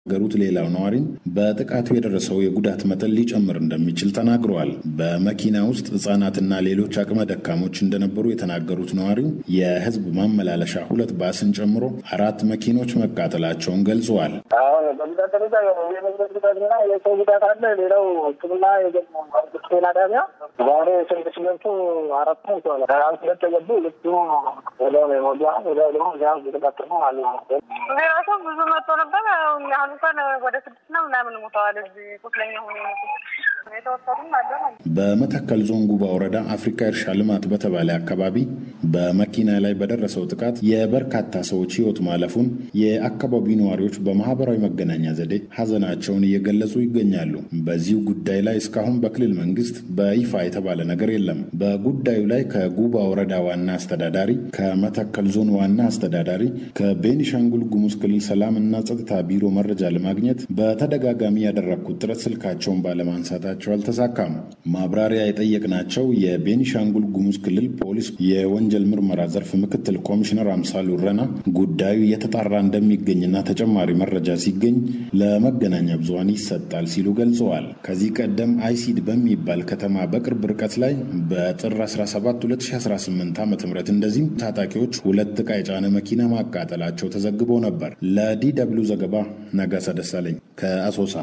ገሩት ሌላው ነዋሪም በጥቃቱ የደረሰው የጉዳት መጠን ሊጨምር እንደሚችል ተናግረዋል። በመኪና ውስጥ ሕጻናትና ሌሎች አቅመ ደካሞች እንደነበሩ የተናገሩት ነዋሪው የህዝብ ማመላለሻ ሁለት ባስን ጨምሮ አራት መኪኖች መቃጠላቸውን ገልጸዋል። አሁን በጉዳት ደረጃ የንብረት ጉዳትና የሰው ጉዳት አለ። ሌላው ሕክምና ጤና ጣቢያ ዛሬ ስንት ሲመቱ አራት ነው ይሆናል። አንድ ሁለት የገቡ ልጁ ወዲያው ነው የሞቱ። ወዲያው ደግሞ እዚያ የተቃጠሉ አሉ። ሰው ብዙ መጥቶ ነበር። አሁን እንኳን ወደ ስድስት ነው ምናምን ሞተዋል። እዚህ ቁስለኛ ሆኖ የተወሰዱም አለ። በመተከል ዞን ጉባ ወረዳ አፍሪካ እርሻ ልማት በተባለ አካባቢ በመኪና ላይ በደረሰው ጥቃት የበርካታ ሰዎች ህይወት ማለፉን የአካባቢው ነዋሪዎች በማህበራዊ መገናኛ ዘዴ ሀዘናቸውን እየገለጹ ይገኛሉ። በዚሁ ጉዳይ ላይ እስካሁን በክልል መንግስት በይፋ የተባለ ነገር የለም። በጉዳዩ ላይ ከጉባ ወረዳ ዋና አስተዳዳሪ፣ ከመተከል ዞን ዋና አስተዳዳሪ፣ ከቤኒሻንጉል ጉሙዝ ክልል ሰላም እና ጸጥታ ቢሮ መረጃ ለማግኘት በተደጋጋሚ ያደረግኩት ጥረት ስልካቸውን ባለማንሳታቸው አልተሳካም። ማብራሪያ የጠየቅናቸው የቤኒሻንጉል ጉሙዝ ክልል ፖሊስ የወንጀል ምርመራ ዘርፍ ምክትል ኮሚሽነር አምሳሉ ረና ጉዳዩ እየተጣራ እንደሚገኝና ተጨማሪ መረጃ ሲገኝ ለመገናኛ ብዙሃን ይሰጣል ሲሉ ገልጸዋል። ከዚህ ቀደም አይሲድ በሚባል ከተማ በቅርብ ርቀት ላይ በጥር 17 2018 ዓ ም እንደዚህም ታጣቂዎች ሁለት ዕቃ የጫነ መኪና ማቃጠላቸው ተዘግቦ ነበር። ለዲ ደብልዩ ዘገባ ነጋሳ ደሳለኝ ከአሶሳ።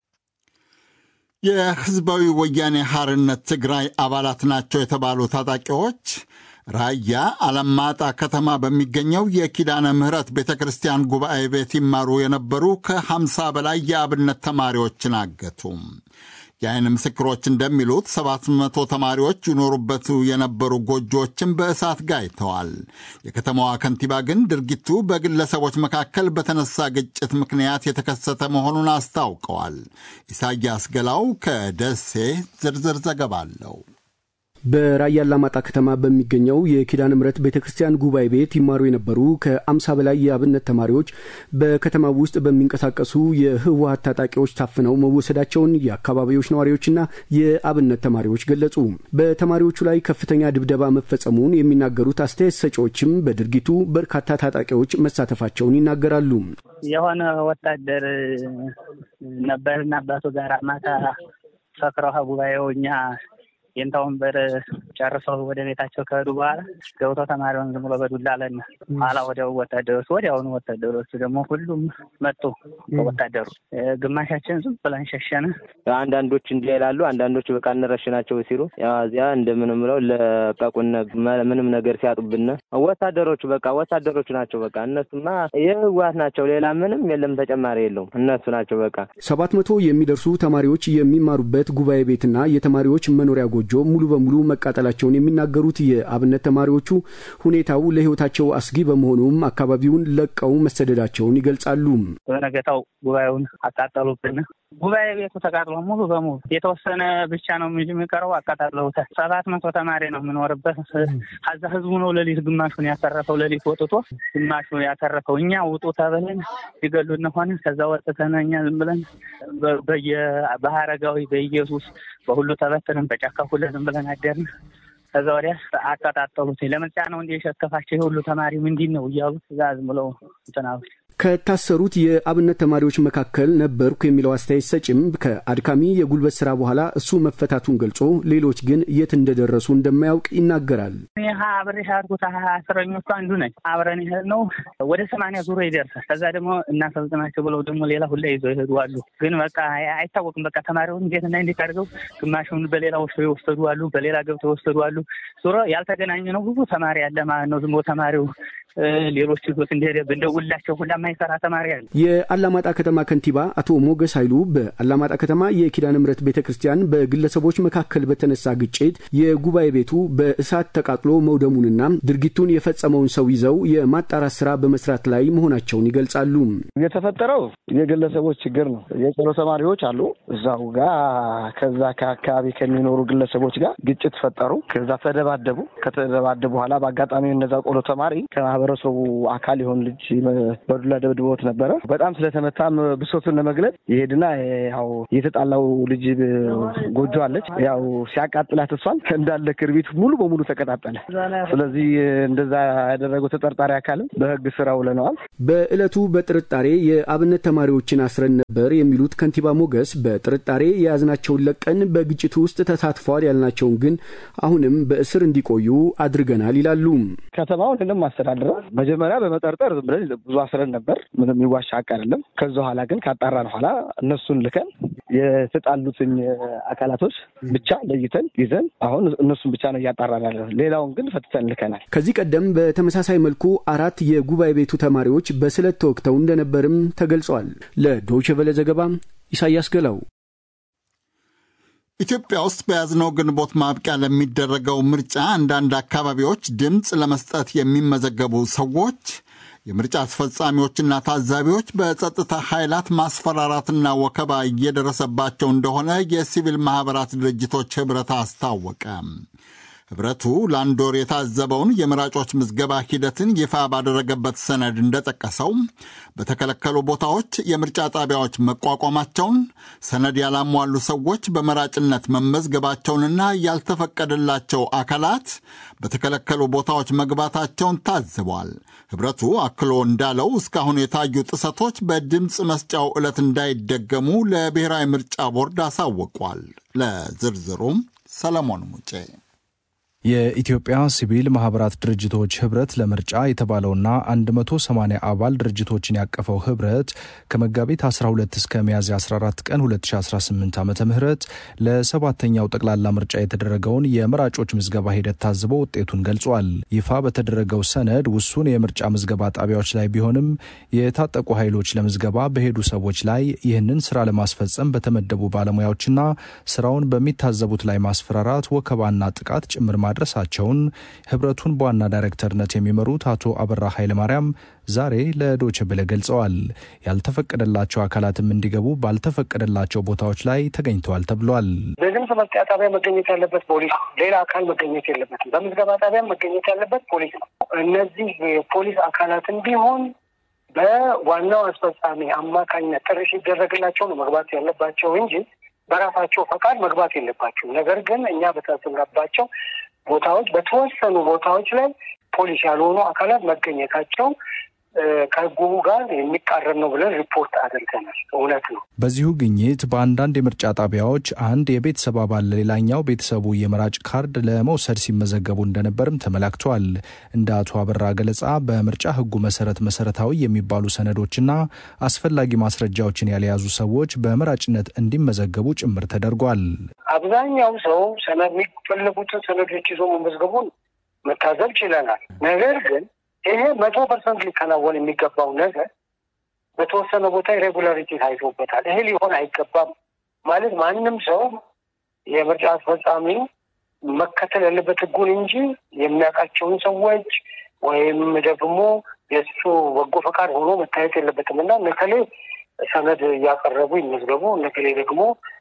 የህዝባዊ ወያኔ ሐርነት ትግራይ አባላት ናቸው የተባሉ ታጣቂዎች ራያ አለማጣ ከተማ በሚገኘው የኪዳነ ምሕረት ቤተ ክርስቲያን ጉባኤ ቤት ይማሩ የነበሩ ከ50 በላይ የአብነት ተማሪዎችን አገቱ። የአይን ምስክሮች እንደሚሉት ሰባት መቶ ተማሪዎች ይኖሩበት የነበሩ ጎጆዎችን በእሳት ጋይተዋል። የከተማዋ ከንቲባ ግን ድርጊቱ በግለሰቦች መካከል በተነሳ ግጭት ምክንያት የተከሰተ መሆኑን አስታውቀዋል። ኢሳያስ ገላው ከደሴ ዝርዝር ዘገባ አለው። በራያ አላማጣ ከተማ በሚገኘው የኪዳነ ምሕረት ቤተ ክርስቲያን ጉባኤ ቤት ይማሩ የነበሩ ከአምሳ በላይ የአብነት ተማሪዎች በከተማ ውስጥ በሚንቀሳቀሱ የህወሀት ታጣቂዎች ታፍነው መወሰዳቸውን የአካባቢዎች ነዋሪዎችና የአብነት ተማሪዎች ገለጹ። በተማሪዎቹ ላይ ከፍተኛ ድብደባ መፈጸሙን የሚናገሩት አስተያየት ሰጪዎችም በድርጊቱ በርካታ ታጣቂዎች መሳተፋቸውን ይናገራሉ። የሆነ ወታደር ነበርና አባቱ ጋር ማታ ሰክረው ጉባኤው እኛ የንታ ወንበር ጨርሰው ወደ ቤታቸው ከሄዱ በኋላ ገብተው ተማሪውን ዝም ብሎ በዱላ አለን። ኋላ ወዲያው ወታደሮች ወዲያውኑ ወታደሮቹ ደግሞ ሁሉም መጡ። ወታደሩ ግማሻችን ዝም ብለን ሸሸን። አንዳንዶች እንዲህ ይላሉ፣ አንዳንዶች በቃ እንረሽናቸው ሲሉ እዚያ እንደምንም ብለው ለቀቁን። ምንም ነገር ሲያጡብን ወታደሮቹ በቃ ወታደሮቹ ናቸው። በቃ እነሱማ የህወሓት ናቸው። ሌላ ምንም የለም፣ ተጨማሪ የለውም። እነሱ ናቸው በቃ ሰባት መቶ የሚደርሱ ተማሪዎች የሚማሩበት ጉባኤ ቤትና የተማሪዎች መኖሪያ ጎጆ ሙሉ በሙሉ መቃጠላቸውን የሚናገሩት የአብነት ተማሪዎቹ ሁኔታው ለህይወታቸው አስጊ በመሆኑም አካባቢውን ለቀው መሰደዳቸውን ይገልጻሉ። በነገታው ጉባኤውን አቃጠሉብን። ጉባኤ ቤቱ ተቃጥሎ ሙሉ በሙሉ የተወሰነ ብቻ ነው እንጂ የሚቀረው አቃጣለውታል። ሰባት መቶ ተማሪ ነው የምኖርበት። ከዛ ህዝቡ ነው ሌሊት ግማሹን ያተረፈው። ሌሊት ወጥቶ ግማሹን ያተረፈው። እኛ ውጡ ተብለን ይገሉን ሆነ። ከዛ ወጥተን እኛ ዝም ብለን በሀረጋዊ በኢየሱስ በሁሉ ተበትንን በጫካ ሁሉ ዝም ብለን አደርን። ከዛ ወዲያ አቀጣጠሉት። ለምርጫ ነው እንዲ የሸከፋቸው የሁሉ ተማሪ ምንድን ነው እያሉ እዛ ዝም ብለው እንትናሉት። ከታሰሩት የአብነት ተማሪዎች መካከል ነበርኩ የሚለው አስተያየት ሰጭም ከአድካሚ የጉልበት ስራ በኋላ እሱ መፈታቱን ገልጾ ሌሎች ግን የት እንደደረሱ እንደማያውቅ ይናገራል። ይህ አብሬ ያድርጉት እስረኞቹ አንዱ ነኝ። አብረን ይሄድ ነው ወደ ሰማንያ ዙሮ ይደርሳል። ከዛ ደግሞ እናሰልጥናቸው ብለው ደግሞ ሌላ ሁላ ይዘው ይሄዱ አሉ። ግን በቃ አይታወቅም። በቃ ተማሪውን እንዴት እና እንዴት አድርገው ግማሹን በሌላ ወስዶ የወሰዱ አሉ፣ በሌላ ገብተው የወሰዱ አሉ። ዙሮ ያልተገናኘ ነው ብዙ ተማሪ ያለ ማለት ነው። ዝም ብሎ ተማሪው ሌሎች ልጆች እንደሄደ እንደውላቸው ሁላ የማይሰራ ተማሪ አለ። የአላማጣ ከተማ ከንቲባ አቶ ሞገስ ኃይሉ በአላማጣ ከተማ የኪዳነ ምሕረት ቤተ ክርስቲያን በግለሰቦች መካከል በተነሳ ግጭት የጉባኤ ቤቱ በእሳት ተቃጥሎ መውደሙንና ድርጊቱን የፈጸመውን ሰው ይዘው የማጣራት ስራ በመስራት ላይ መሆናቸውን ይገልጻሉ። የተፈጠረው የግለሰቦች ችግር ነው። የቆሎ ተማሪዎች አሉ እዛው ጋር ከዛ ከአካባቢ ከሚኖሩ ግለሰቦች ጋር ግጭት ፈጠሩ። ከዛ ተደባደቡ። ከተደባደቡ በኋላ በአጋጣሚ እነዛ ቆሎ ተማሪ ከማህበረሰቡ አካል የሆኑ ልጅ በዱላ በዱላ ደብድቦት ነበረ። በጣም ስለተመታም ብሶቱን ለመግለጽ ይሄድና ያው የተጣላው ልጅ ጎጆ አለች። ያው ሲያቃጥላት እሷን እንዳለ ክርቢት ሙሉ በሙሉ ተቀጣጠለ። ስለዚህ እንደዛ ያደረገው ተጠርጣሪ አካልም በህግ ስራ ውለነዋል። በዕለቱ በጥርጣሬ የአብነት ተማሪዎችን አስረን ነበር የሚሉት ከንቲባ ሞገስ በጥርጣሬ የያዝናቸውን ለቀን በግጭቱ ውስጥ ተሳትፈዋል ያልናቸውን ግን አሁንም በእስር እንዲቆዩ አድርገናል ይላሉ። ከተማውን ምንም አስተዳድረው መጀመሪያ በመጠርጠር ዝም ብለን ብዙ አስረን ነበር። ምንም የሚዋሻ ሀቅ አይደለም። ከዛ ኋላ ግን ካጣራን ኋላ እነሱን ልከን የተጣሉትን አካላቶች ብቻ ለይተን ይዘን አሁን እነሱን ብቻ ነው እያጣራን ያለ። ሌላውን ግን ፈትተን ልከናል። ከዚህ ቀደም በተመሳሳይ መልኩ አራት የጉባኤ ቤቱ ተማሪዎች በስለት ተወግተው እንደነበርም ተገልጿል። ለዶይቼ ቬለ ዘገባ ኢሳያስ ገላው። ኢትዮጵያ ውስጥ በያዝነው ግንቦት ማብቂያ ለሚደረገው ምርጫ አንዳንድ አካባቢዎች ድምፅ ለመስጠት የሚመዘገቡ ሰዎች የምርጫ አስፈጻሚዎችና ታዛቢዎች በጸጥታ ኃይላት ማስፈራራትና ወከባ እየደረሰባቸው እንደሆነ የሲቪል ማኅበራት ድርጅቶች ኅብረት አስታወቀ። ኅብረቱ ለአንድ ወር የታዘበውን የመራጮች ምዝገባ ሂደትን ይፋ ባደረገበት ሰነድ እንደጠቀሰው በተከለከሉ ቦታዎች የምርጫ ጣቢያዎች መቋቋማቸውን፣ ሰነድ ያላሟሉ ሰዎች በመራጭነት መመዝገባቸውንና ያልተፈቀደላቸው አካላት በተከለከሉ ቦታዎች መግባታቸውን ታዝቧል። ኅብረቱ አክሎ እንዳለው እስካሁን የታዩ ጥሰቶች በድምፅ መስጫው ዕለት እንዳይደገሙ ለብሔራዊ ምርጫ ቦርድ አሳውቋል። ለዝርዝሩም ሰለሞን ሙጬ የኢትዮጵያ ሲቪል ማህበራት ድርጅቶች ህብረት ለምርጫ የተባለውና 180 አባል ድርጅቶችን ያቀፈው ህብረት ከመጋቢት 12 እስከ ሚያዝያ 14 ቀን 2018 ዓ ም ለሰባተኛው ጠቅላላ ምርጫ የተደረገውን የመራጮች ምዝገባ ሂደት ታዝቦ ውጤቱን ገልጿል። ይፋ በተደረገው ሰነድ ውሱን የምርጫ ምዝገባ ጣቢያዎች ላይ ቢሆንም የታጠቁ ኃይሎች ለምዝገባ በሄዱ ሰዎች ላይ ይህንን ስራ ለማስፈጸም በተመደቡ ባለሙያዎችና ስራውን በሚታዘቡት ላይ ማስፈራራት፣ ወከባና ጥቃት ጭምር ማድረሳቸውን ህብረቱን በዋና ዳይሬክተርነት የሚመሩት አቶ አበራ ኃይለማርያም ዛሬ ለዶች ብለ ገልጸዋል። ያልተፈቀደላቸው አካላትም እንዲገቡ ባልተፈቀደላቸው ቦታዎች ላይ ተገኝተዋል ተብሏል። በድምፅ መስጫ ጣቢያ መገኘት ያለበት ፖሊስ፣ ሌላ አካል መገኘት የለበትም። በምዝገባ ጣቢያ መገኘት ያለበት ፖሊስ ነው። እነዚህ የፖሊስ አካላትን ቢሆን በዋናው አስፈጻሚ አማካኝነት ጥሪ ሲደረግላቸው ነው መግባት ያለባቸው እንጂ በራሳቸው ፈቃድ መግባት የለባቸው። ነገር ግን እኛ በተሰራባቸው ቦታዎች በተወሰኑ ቦታዎች ላይ ፖሊስ ያልሆኑ አካላት መገኘታቸው ከህጉ ጋር የሚቃረን ነው ብለን ሪፖርት አድርገናል። እውነት ነው። በዚሁ ግኝት በአንዳንድ የምርጫ ጣቢያዎች አንድ የቤተሰብ አባል ለሌላኛው ቤተሰቡ የመራጭ ካርድ ለመውሰድ ሲመዘገቡ እንደነበርም ተመላክቷል። እንደ አቶ አበራ ገለጻ በምርጫ ህጉ መሰረት መሰረታዊ የሚባሉ ሰነዶችና አስፈላጊ ማስረጃዎችን ያልያዙ ሰዎች በመራጭነት እንዲመዘገቡ ጭምር ተደርጓል። አብዛኛው ሰው ሰነድ የሚፈለጉትን ሰነዶች ይዞ መመዝገቡን መታዘብ ችለናል። ነገር ግን ይሄ መቶ ፐርሰንት ሊከናወን የሚገባው ነገር በተወሰነ ቦታ ኢሬጉላሪቲ ታይቶበታል። ይሄ ሊሆን አይገባም ማለት ማንም ሰው የምርጫ አስፈጻሚ መከተል ያለበት ህጉን እንጂ የሚያውቃቸውን ሰዎች ወይም ደግሞ የእሱ በጎ ፈቃድ ሆኖ መታየት የለበትም እና ነከሌ ሰነድ እያቀረቡ ይመዝገቡ፣ ነከሌ ደግሞ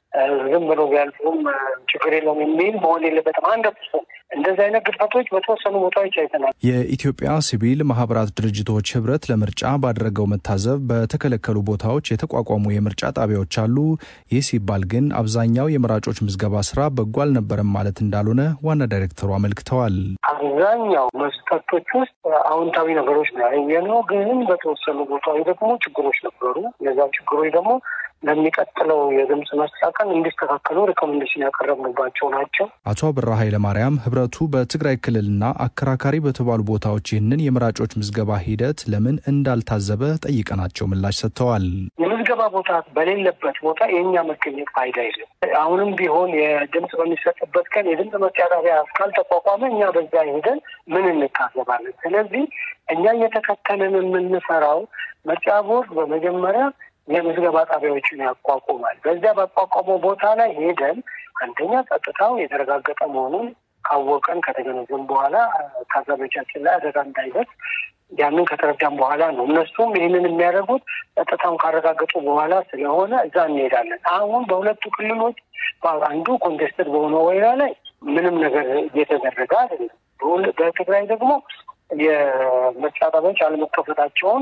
ዝም ብሎ ቢያልፉም ችግር የለውም የሚል መሆን የለበትም። አንድ ፐርሰንት እንደዚህ አይነት ግድፈቶች በተወሰኑ ቦታዎች አይተናል። የኢትዮጵያ ሲቪል ማህበራት ድርጅቶች ህብረት ለምርጫ ባደረገው መታዘብ በተከለከሉ ቦታዎች የተቋቋሙ የምርጫ ጣቢያዎች አሉ። ይህ ሲባል ግን አብዛኛው የመራጮች ምዝገባ ስራ በጎ አልነበረም ማለት እንዳልሆነ ዋና ዳይሬክተሩ አመልክተዋል። አብዛኛው መስፈርቶች ውስጥ አዎንታዊ ነገሮች ነው ያየነው፣ ግን በተወሰኑ ቦታዎች ደግሞ ችግሮች ነበሩ። እነዛ ችግሮች ደግሞ ለሚቀጥለው የድምፅ መስጫ ቀን እንዲስተካከሉ ሪኮሜንዴሽን ያቀረብንባቸው ናቸው። አቶ አብራ ኃይለማርያም ህብረቱ በትግራይ ክልልና አከራካሪ በተባሉ ቦታዎች ይህንን የመራጮች ምዝገባ ሂደት ለምን እንዳልታዘበ ጠይቀናቸው ምላሽ ሰጥተዋል። የምዝገባ ቦታ በሌለበት ቦታ የእኛ መገኘት ፋይዳ የለም። አሁንም ቢሆን የድምፅ በሚሰጥበት ቀን የድምፅ መስጫ ጣቢያ እስካልተቋቋመ እኛ በዛ ሄደን ምን እንታዘባለን? ስለዚህ እኛ እየተከተልን የምንሰራው ምርጫ ቦርድ በመጀመሪያ የምዝገባ ጣቢያዎችን ያቋቁማል። በዚያ ባቋቋመው ቦታ ላይ ሄደን አንደኛ ጸጥታው የተረጋገጠ መሆኑን ካወቀን ከተገነዘም በኋላ ታዛቢዎቻችን ላይ አደጋ እንዳይደርስ ያንን ከተረዳም በኋላ ነው። እነሱም ይህንን የሚያደርጉት ጸጥታውን ካረጋገጡ በኋላ ስለሆነ እዛ እንሄዳለን። አሁን በሁለቱ ክልሎች አንዱ ኮንቴስትድ በሆነ ወይራ ላይ ምንም ነገር እየተደረገ አይደለም። በትግራይ ደግሞ የምርጫ ጣቢያዎች አለመከፈታቸውን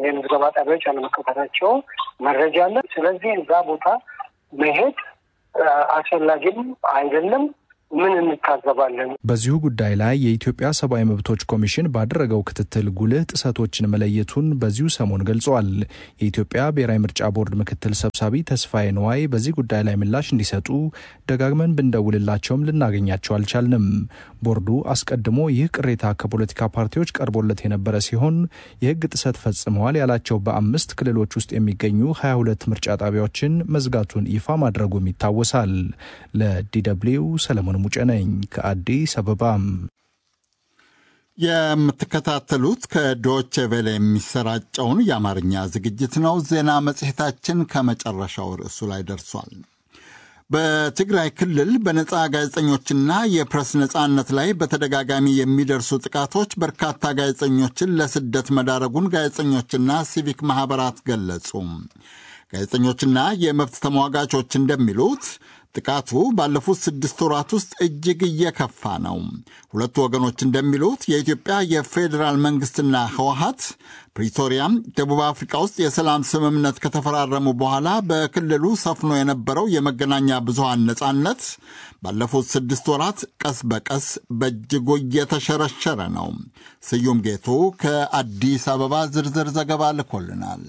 የምዝገባ ጣቢያዎች አለመከፈታቸው መረጃ አለ። ስለዚህ እዛ ቦታ መሄድ አስፈላጊም አይደለም። ምን እንታዘባለን? በዚሁ ጉዳይ ላይ የኢትዮጵያ ሰብአዊ መብቶች ኮሚሽን ባደረገው ክትትል ጉልህ ጥሰቶችን መለየቱን በዚሁ ሰሞን ገልጿል። የኢትዮጵያ ብሔራዊ ምርጫ ቦርድ ምክትል ሰብሳቢ ተስፋዬ ነዋይ በዚህ ጉዳይ ላይ ምላሽ እንዲሰጡ ደጋግመን ብንደውልላቸውም ልናገኛቸው አልቻልንም። ቦርዱ አስቀድሞ ይህ ቅሬታ ከፖለቲካ ፓርቲዎች ቀርቦለት የነበረ ሲሆን የሕግ ጥሰት ፈጽመዋል ያላቸው በአምስት ክልሎች ውስጥ የሚገኙ 22 ምርጫ ጣቢያዎችን መዝጋቱን ይፋ ማድረጉም ይታወሳል። ለዲደብሊው ሰለሞን ሙጬ ነኝ ከአዲስ አበባም። የምትከታተሉት ከዶቼ ቬለ የሚሰራጨውን የአማርኛ ዝግጅት ነው። ዜና መጽሔታችን ከመጨረሻው ርዕሱ ላይ ደርሷል። በትግራይ ክልል በነፃ ጋዜጠኞችና የፕሬስ ነፃነት ላይ በተደጋጋሚ የሚደርሱ ጥቃቶች በርካታ ጋዜጠኞችን ለስደት መዳረጉን ጋዜጠኞችና ሲቪክ ማኅበራት ገለጹ። ጋዜጠኞችና የመብት ተሟጋቾች እንደሚሉት ጥቃቱ ባለፉት ስድስት ወራት ውስጥ እጅግ እየከፋ ነው። ሁለቱ ወገኖች እንደሚሉት የኢትዮጵያ የፌዴራል መንግስትና ህወሀት ፕሪቶሪያም ደቡብ አፍሪካ ውስጥ የሰላም ስምምነት ከተፈራረሙ በኋላ በክልሉ ሰፍኖ የነበረው የመገናኛ ብዙሃን ነጻነት ባለፉት ስድስት ወራት ቀስ በቀስ በእጅጉ እየተሸረሸረ ነው። ስዩም ጌቱ ከአዲስ አበባ ዝርዝር ዘገባ ልኮልናል።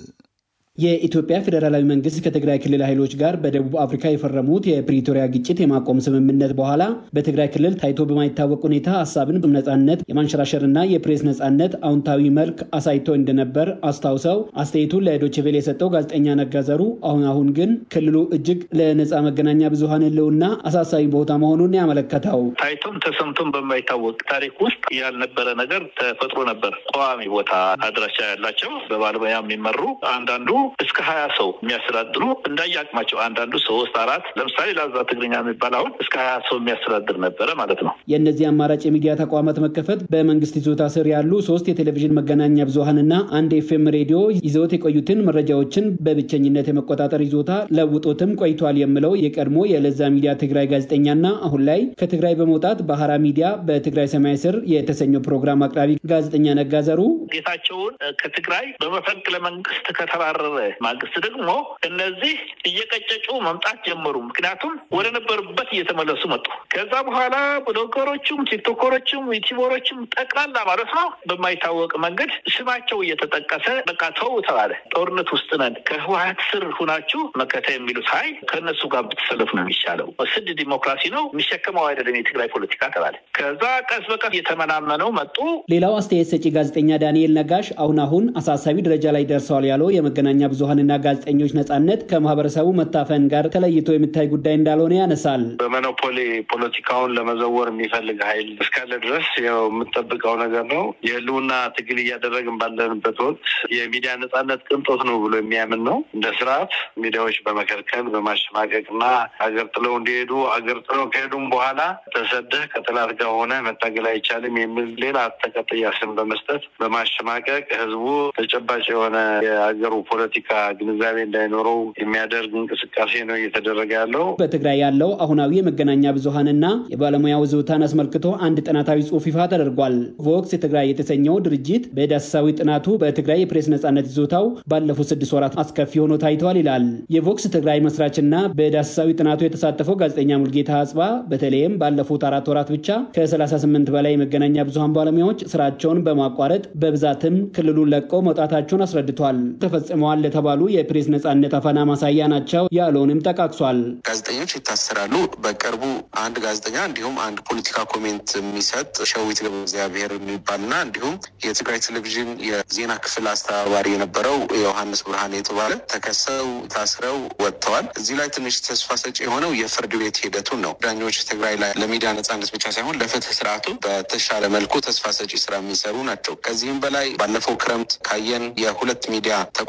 የኢትዮጵያ ፌዴራላዊ መንግስት ከትግራይ ክልል ኃይሎች ጋር በደቡብ አፍሪካ የፈረሙት የፕሪቶሪያ ግጭት የማቆም ስምምነት በኋላ በትግራይ ክልል ታይቶ በማይታወቅ ሁኔታ ሀሳብን ነጻነት የማንሸራሸርና የፕሬስ ነጻነት አዎንታዊ መልክ አሳይቶ እንደነበር አስታውሰው አስተያየቱን ለዶችቬል የሰጠው ጋዜጠኛ ነጋዘሩ አሁን አሁን ግን ክልሉ እጅግ ለነጻ መገናኛ ብዙሀን ህልውና አሳሳቢ ቦታ መሆኑን ያመለከተው ታይቶም ተሰምቶም በማይታወቅ ታሪክ ውስጥ ያልነበረ ነገር ተፈጥሮ ነበር። ቋሚ ቦታ አድራሻ ያላቸው በባለሙያ የሚመሩ አንዳንዱ እስከ ሀያ ሰው የሚያስተዳድሩ እንዳያቅማቸው አንዳንዱ ሶስት አራት ለምሳሌ ላዛ ትግርኛ የሚባል አሁን እስከ ሀያ ሰው የሚያስተዳድር ነበረ ማለት ነው። የእነዚህ አማራጭ የሚዲያ ተቋማት መከፈት በመንግስት ይዞታ ስር ያሉ ሶስት የቴሌቪዥን መገናኛ ብዙሀንና አንድ ኤፍኤም ሬዲዮ ይዘውት የቆዩትን መረጃዎችን በብቸኝነት የመቆጣጠር ይዞታ ለውጦትም ቆይቷል የምለው የቀድሞ የለዛ ሚዲያ ትግራይ ጋዜጠኛና አሁን ላይ ከትግራይ በመውጣት ባህራ ሚዲያ በትግራይ ሰማይ ስር የተሰኘው ፕሮግራም አቅራቢ ጋዜጠኛ ነጋዘሩ ጌታቸውን ከትግራይ በመፈንቅለ መንግስት ከተባረረ ማግስት ደግሞ እነዚህ እየቀጨጩ መምጣት ጀመሩ። ምክንያቱም ወደ ነበሩበት እየተመለሱ መጡ። ከዛ በኋላ ብሎገሮችም፣ ቲክቶከሮችም፣ ዩቲዩበሮችም ጠቅላላ ማለት ነው በማይታወቅ መንገድ ስማቸው እየተጠቀሰ በቃ ተው ተባለ። ጦርነት ውስጥ ነን፣ ከህወሀት ስር ሁናችሁ መከተ የሚሉት ሀይ ከእነሱ ጋር ብትሰለፍ ነው የሚሻለው። ስድ ዲሞክራሲ ነው የሚሸከመው አይደለም የትግራይ ፖለቲካ ተባለ። ከዛ ቀስ በቀስ እየተመናመነው መጡ። ሌላው አስተያየት ሰጪ ጋዜጠኛ ዳንኤል ነጋሽ አሁን አሁን አሳሳቢ ደረጃ ላይ ደርሰዋል ያለው የመገናኛ ብዙሀንና ጋዜጠኞች ነጻነት ከማህበረሰቡ መታፈን ጋር ተለይቶ የሚታይ ጉዳይ እንዳልሆነ ያነሳል። በሞኖፖሊ ፖለቲካውን ለመዘወር የሚፈልግ ኃይል እስካለ ድረስ ያው የምጠብቀው ነገር ነው። የህልውና ትግል እያደረግን ባለንበት ወቅት የሚዲያ ነጻነት ቅንጦት ነው ብሎ የሚያምን ነው። እንደ ስርዓት ሚዲያዎች በመከልከል በማሸማቀቅ እና ሀገር ጥለው እንዲሄዱ ሀገር ጥለው ከሄዱም በኋላ ተሰደህ ከጠላት ጋር ሆነ መታገል አይቻልም የሚል ሌላ ተቀጥያ ስም በመስጠት በማሸማቀቅ ህዝቡ ተጨባጭ የሆነ የሀገሩ ፖለቲካ ግንዛቤ እንዳይኖረው የሚያደርግ እንቅስቃሴ ነው እየተደረገ ያለው። በትግራይ ያለው አሁናዊ የመገናኛ ብዙሀንና የባለሙያ ውዝውታን አስመልክቶ አንድ ጥናታዊ ጽሑፍ ይፋ ተደርጓል። ቮክስ የትግራይ የተሰኘው ድርጅት በዳሰሳዊ ጥናቱ በትግራይ የፕሬስ ነጻነት ይዞታው ባለፉት ስድስት ወራት አስከፊ ሆኖ ታይተዋል ይላል። የቮክስ ትግራይ መስራችና በዳሰሳዊ ጥናቱ የተሳተፈው ጋዜጠኛ ሙልጌታ አጽባ በተለይም ባለፉት አራት ወራት ብቻ ከ38 በላይ የመገናኛ ብዙሀን ባለሙያዎች ስራቸውን በማቋረጥ በብዛትም ክልሉን ለቀው መውጣታቸውን አስረድቷል። ተፈጽመዋል ለተባሉ የፕሬስ ነጻነት አፈና ማሳያ ናቸው ያለውንም ጠቃቅሷል። ጋዜጠኞች ይታሰራሉ። በቅርቡ አንድ ጋዜጠኛ እንዲሁም አንድ ፖለቲካ ኮሜንት የሚሰጥ ሸዊት ገብረ እግዚአብሔር የሚባልና እንዲሁም የትግራይ ቴሌቪዥን የዜና ክፍል አስተባባሪ የነበረው ዮሐንስ ብርሃን የተባለ ተከሰው ታስረው ወጥተዋል። እዚህ ላይ ትንሽ ተስፋ ሰጪ የሆነው የፍርድ ቤት ሂደቱን ነው። ዳኞች ትግራይ ላይ ለሚዲያ ነጻነት ብቻ ሳይሆን ለፍትህ ስርዓቱ በተሻለ መልኩ ተስፋ ሰጪ ስራ የሚሰሩ ናቸው። ከዚህም በላይ ባለፈው ክረምት ካየን የሁለት ሚዲያ ተቋማት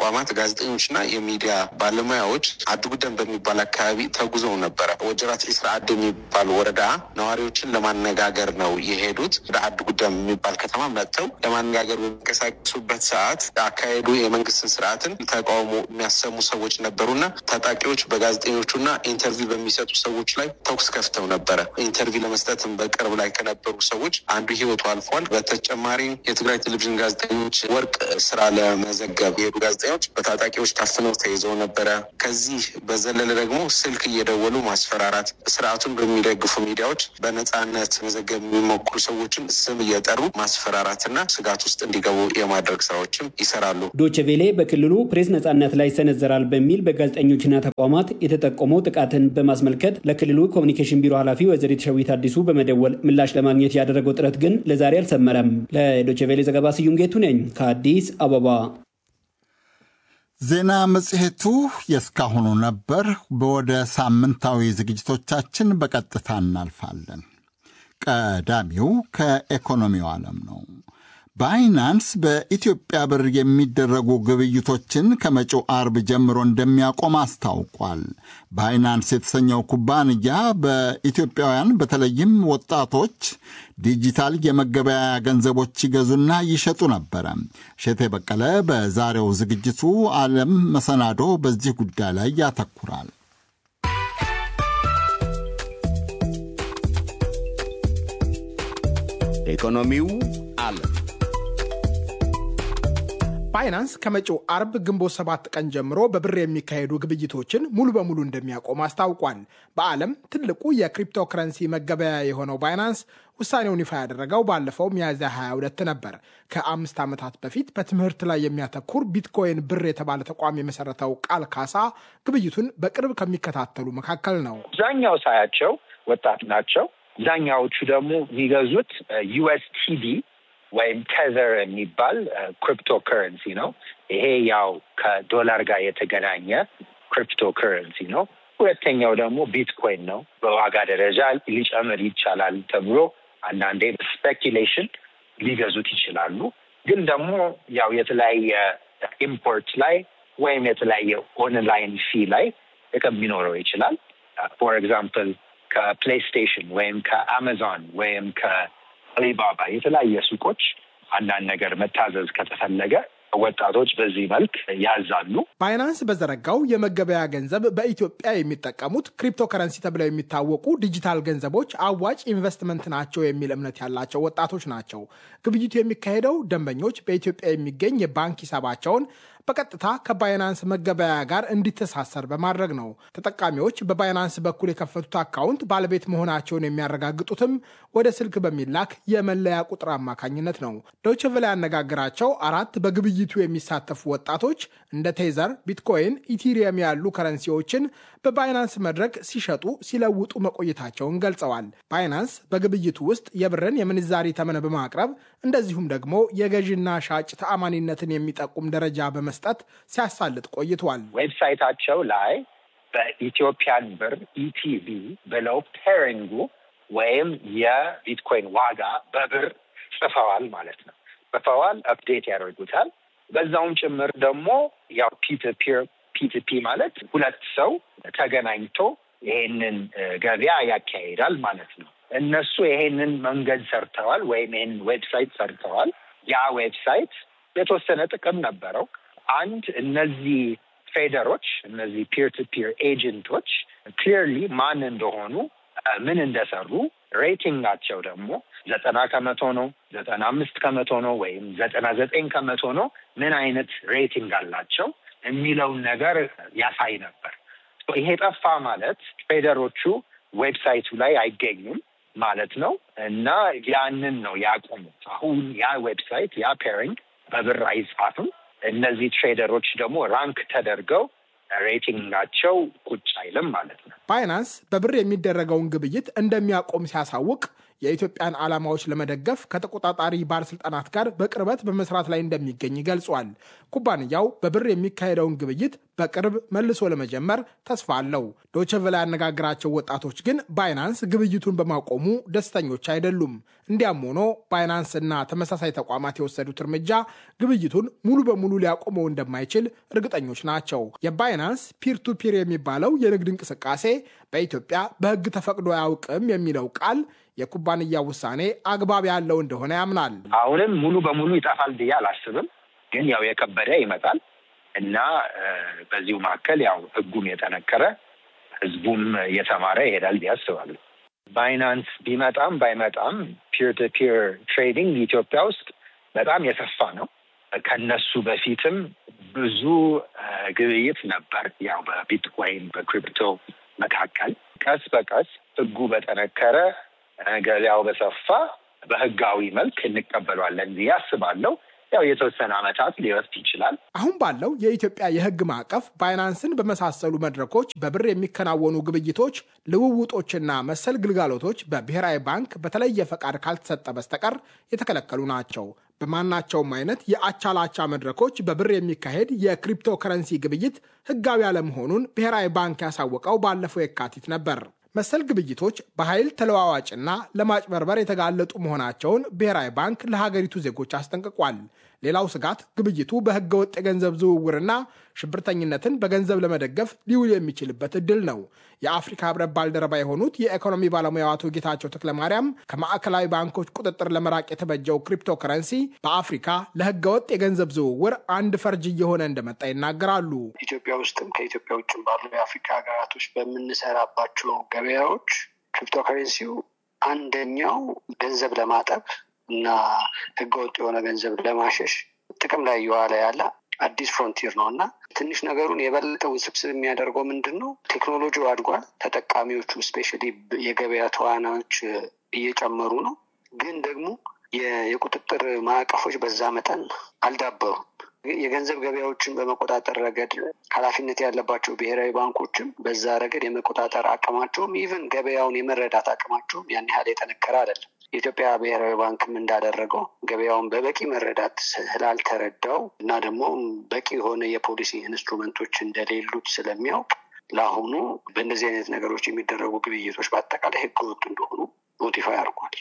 ጋዜጠኞችና የሚዲያ ባለሙያዎች አዱጉደን በሚባል አካባቢ ተጉዘው ነበረ። ወጀራት ኢስራአድ የሚባል ወረዳ ነዋሪዎችን ለማነጋገር ነው የሄዱት። ወደ አዱጉደን የሚባል ከተማ መጥተው ለማነጋገር በሚንቀሳቀሱበት ሰዓት አካሄዱ የመንግስትን ስርዓትን ተቃውሞ የሚያሰሙ ሰዎች ነበሩና ታጣቂዎች በጋዜጠኞቹና ኢንተርቪው በሚሰጡ ሰዎች ላይ ተኩስ ከፍተው ነበረ። ኢንተርቪው ለመስጠትም በቅርብ ላይ ከነበሩ ሰዎች አንዱ ህይወቱ አልፏል። በተጨማሪም የትግራይ ቴሌቪዥን ጋዜጠኞች ወርቅ ስራ ለመዘገብ የሄዱ ጋዜጠኞች በታጣቂዎች ታፍነው ተይዘው ነበረ። ከዚህ በዘለለ ደግሞ ስልክ እየደወሉ ማስፈራራት፣ ስርዓቱን በሚደግፉ ሚዲያዎች በነጻነት መዘገብ የሚሞክሩ ሰዎችን ስም እየጠሩ ማስፈራራትና ስጋት ውስጥ እንዲገቡ የማድረግ ስራዎችም ይሰራሉ። ዶቼ ቬሌ በክልሉ ፕሬስ ነጻነት ላይ ይሰነዘራል በሚል በጋዜጠኞችና ተቋማት የተጠቆመው ጥቃትን በማስመልከት ለክልሉ ኮሚኒኬሽን ቢሮ ኃላፊ ወይዘሪት ሸዊት አዲሱ በመደወል ምላሽ ለማግኘት ያደረገው ጥረት ግን ለዛሬ አልሰመረም። ለዶቼ ቬሌ ዘገባ ስዩም ጌቱ ነኝ ከአዲስ አበባ። ዜና መጽሔቱ የእስካሁኑ ነበር። ወደ ሳምንታዊ ዝግጅቶቻችን በቀጥታ እናልፋለን። ቀዳሚው ከኢኮኖሚው ዓለም ነው። ባይናንስ በኢትዮጵያ ብር የሚደረጉ ግብይቶችን ከመጪው አርብ ጀምሮ እንደሚያቆም አስታውቋል። ባይናንስ የተሰኘው ኩባንያ በኢትዮጵያውያን በተለይም ወጣቶች ዲጂታል የመገበያያ ገንዘቦች ይገዙና ይሸጡ ነበረ። ሸቴ በቀለ በዛሬው ዝግጅቱ ዓለም መሰናዶ በዚህ ጉዳይ ላይ ያተኩራል። ኢኮኖሚው ዓለም ባይናንስ ከመጪው አርብ ግንቦት ሰባት ቀን ጀምሮ በብር የሚካሄዱ ግብይቶችን ሙሉ በሙሉ እንደሚያቆም አስታውቋል። በዓለም ትልቁ የክሪፕቶ ከረንሲ መገበያ የሆነው ባይናንስ ውሳኔውን ይፋ ያደረገው ባለፈው ሚያዝያ 22 ነበር። ከአምስት ዓመታት በፊት በትምህርት ላይ የሚያተኩር ቢትኮይን ብር የተባለ ተቋም የመሰረተው ቃል ካሳ ግብይቱን በቅርብ ከሚከታተሉ መካከል ነው። አብዛኛው ሳያቸው ወጣት ናቸው። አብዛኛዎቹ ደግሞ የሚገዙት ዩኤስቲዲ ወይም ቴዘር የሚባል ክሪፕቶ ከረንሲ ነው። ይሄ ያው ከዶላር ጋር የተገናኘ ክሪፕቶ ከረንሲ ነው። ሁለተኛው ደግሞ ቢትኮይን ነው። በዋጋ ደረጃ ሊጨምር ይቻላል ተብሎ አንዳንዴ ስፔኪሌሽን ሊገዙት ይችላሉ። ግን ደግሞ ያው የተለያየ ኢምፖርት ላይ ወይም የተለያየ ኦንላይን ፊ ላይ ጥቅም ሊኖረው ይችላል። ፎር ኤግዛምፕል ከፕሌይስቴሽን ወይም ከአማዞን ወይም ከአሊባባ የተለያየ ሱቆች አንዳንድ ነገር መታዘዝ ከተፈለገ ወጣቶች በዚህ መልክ ያዛሉ። ባይናንስ በዘረጋው የመገበያ ገንዘብ በኢትዮጵያ የሚጠቀሙት ክሪፕቶ ከረንሲ ተብለው የሚታወቁ ዲጂታል ገንዘቦች አዋጭ ኢንቨስትመንት ናቸው የሚል እምነት ያላቸው ወጣቶች ናቸው። ግብይቱ የሚካሄደው ደንበኞች በኢትዮጵያ የሚገኝ የባንክ ሂሳባቸውን በቀጥታ ከባይናንስ መገበያያ ጋር እንዲተሳሰር በማድረግ ነው። ተጠቃሚዎች በባይናንስ በኩል የከፈቱት አካውንት ባለቤት መሆናቸውን የሚያረጋግጡትም ወደ ስልክ በሚላክ የመለያ ቁጥር አማካኝነት ነው። ዶይቼ ቬለ ያነጋግራቸው አራት በግብይቱ የሚሳተፉ ወጣቶች እንደ ቴዘር፣ ቢትኮይን፣ ኢቲሪየም ያሉ ከረንሲዎችን በባይናንስ መድረክ ሲሸጡ ሲለውጡ መቆየታቸውን ገልጸዋል። ባይናንስ በግብይቱ ውስጥ የብርን የምንዛሪ ተመን በማቅረብ እንደዚሁም ደግሞ የገዥና ሻጭ ተአማኒነትን የሚጠቁም ደረጃ በመስጠት ሲያሳልጥ ቆይቷል። ዌብሳይታቸው ላይ በኢትዮጵያን ብር ኢቲቪ ብለው ፔሪንጉ ወይም የቢትኮይን ዋጋ በብር ጽፈዋል ማለት ነው። ጽፈዋል፣ አፕዴት ያደርጉታል። በዛውም ጭምር ደግሞ ያው ፒትፒር ፒትፒ ማለት ሁለት ሰው ተገናኝቶ ይሄንን ገበያ ያካሂዳል ማለት ነው። እነሱ ይሄንን መንገድ ሰርተዋል ወይም ይሄንን ዌብሳይት ሰርተዋል። ያ ዌብሳይት የተወሰነ ጥቅም ነበረው። አንድ እነዚህ ትሬደሮች እነዚህ ፒር ቱ ፒር ኤጀንቶች ክሊርሊ ማን እንደሆኑ ምን እንደሰሩ ሬቲንጋቸው ደግሞ ዘጠና ከመቶ ነው፣ ዘጠና አምስት ከመቶ ነው ወይም ዘጠና ዘጠኝ ከመቶ ነው፣ ምን አይነት ሬቲንግ አላቸው የሚለውን ነገር ያሳይ ነበር። ይሄ ጠፋ ማለት ትሬደሮቹ ዌብሳይቱ ላይ አይገኙም ማለት ነው እና ያንን ነው ያቆሙት። አሁን ያ ዌብሳይት ያ ፔሪንግ በብር አይጻፍም። እነዚህ ትሬደሮች ደግሞ ራንክ ተደርገው ሬቲንጋቸው ቁጭ አይልም ማለት ነው። ባይናንስ በብር የሚደረገውን ግብይት እንደሚያቆም ሲያሳውቅ የኢትዮጵያን ዓላማዎች ለመደገፍ ከተቆጣጣሪ ባለስልጣናት ጋር በቅርበት በመስራት ላይ እንደሚገኝ ገልጿል። ኩባንያው በብር የሚካሄደውን ግብይት በቅርብ መልሶ ለመጀመር ተስፋ አለው። ዶቼ ቬለ ያነጋግራቸው ወጣቶች ግን ባይናንስ ግብይቱን በማቆሙ ደስተኞች አይደሉም። እንዲያም ሆኖ ባይናንስ እና ተመሳሳይ ተቋማት የወሰዱት እርምጃ ግብይቱን ሙሉ በሙሉ ሊያቆመው እንደማይችል እርግጠኞች ናቸው። የባይናንስ ፒር ቱ ፒር የሚባለው የንግድ እንቅስቃሴ በኢትዮጵያ በሕግ ተፈቅዶ አያውቅም የሚለው ቃል የኩባንያ ውሳኔ አግባብ ያለው እንደሆነ ያምናል። አሁንም ሙሉ በሙሉ ይጠፋል ብዬ አላስብም፣ ግን ያው የከበደ ይመጣል እና በዚሁ መካከል ያው ሕጉም የጠነከረ ሕዝቡም እየተማረ ይሄዳል ብዬ አስባለሁ። ባይናንስ ቢመጣም ባይመጣም ፒር ቱ ፒር ትሬዲንግ ኢትዮጵያ ውስጥ በጣም የሰፋ ነው። ከነሱ በፊትም ብዙ ግብይት ነበር፣ ያው በቢትኮይን በክሪፕቶ መካከል። ቀስ በቀስ ህጉ በጠነከረ ገበያው በሰፋ በህጋዊ መልክ እንቀበሏለን ብዬ አስባለሁ። ያው የተወሰነ ዓመታት ሊወስድ ይችላል። አሁን ባለው የኢትዮጵያ የህግ ማዕቀፍ ባይናንስን በመሳሰሉ መድረኮች በብር የሚከናወኑ ግብይቶች፣ ልውውጦችና መሰል ግልጋሎቶች በብሔራዊ ባንክ በተለየ ፈቃድ ካልተሰጠ በስተቀር የተከለከሉ ናቸው። በማናቸውም አይነት የአቻላቻ መድረኮች በብር የሚካሄድ የክሪፕቶ ከረንሲ ግብይት ህጋዊ አለመሆኑን ብሔራዊ ባንክ ያሳወቀው ባለፈው የካቲት ነበር። መሰል ግብይቶች በኃይል ተለዋዋጭና ለማጭበርበር የተጋለጡ መሆናቸውን ብሔራዊ ባንክ ለሀገሪቱ ዜጎች አስጠንቅቋል። ሌላው ስጋት ግብይቱ በህገ ወጥ የገንዘብ ዝውውርና ሽብርተኝነትን በገንዘብ ለመደገፍ ሊውል የሚችልበት እድል ነው። የአፍሪካ ህብረት ባልደረባ የሆኑት የኢኮኖሚ ባለሙያው አቶ ጌታቸው ተክለማርያም ከማዕከላዊ ባንኮች ቁጥጥር ለመራቅ የተበጀው ክሪፕቶ ከረንሲ በአፍሪካ ለህገ ወጥ የገንዘብ ዝውውር አንድ ፈርጅ እየሆነ እንደመጣ ይናገራሉ። ኢትዮጵያ ውስጥም ከኢትዮጵያ ውጭም ባሉ የአፍሪካ ሀገራቶች በምንሰራባቸው ገበያዎች ክሪፕቶ ከረንሲው አንደኛው ገንዘብ ለማጠብ እና ህገወጥ የሆነ ገንዘብ ለማሸሽ ጥቅም ላይ እየዋለ ያለ አዲስ ፍሮንቲር ነው እና ትንሽ ነገሩን የበለጠ ውስብስብ የሚያደርገው ምንድን ነው? ቴክኖሎጂው አድጓል። ተጠቃሚዎቹ ስፔሻሊ የገበያ ተዋናዮች እየጨመሩ ነው። ግን ደግሞ የቁጥጥር ማዕቀፎች በዛ መጠን አልዳበሩም። የገንዘብ ገበያዎችን በመቆጣጠር ረገድ ኃላፊነት ያለባቸው ብሔራዊ ባንኮችም በዛ ረገድ የመቆጣጠር አቅማቸውም ኢቨን ገበያውን የመረዳት አቅማቸውም ያን ያህል የጠነከረ አይደለም። የኢትዮጵያ ብሔራዊ ባንክም እንዳደረገው ገበያውን በበቂ መረዳት ስላልተረዳው እና ደግሞ በቂ የሆነ የፖሊሲ ኢንስትሩመንቶች እንደሌሉት ስለሚያውቅ ለአሁኑ በእነዚህ አይነት ነገሮች የሚደረጉ ግብይቶች በአጠቃላይ ህገወጥ እንደሆኑ ኖቲፋይ አድርጓል።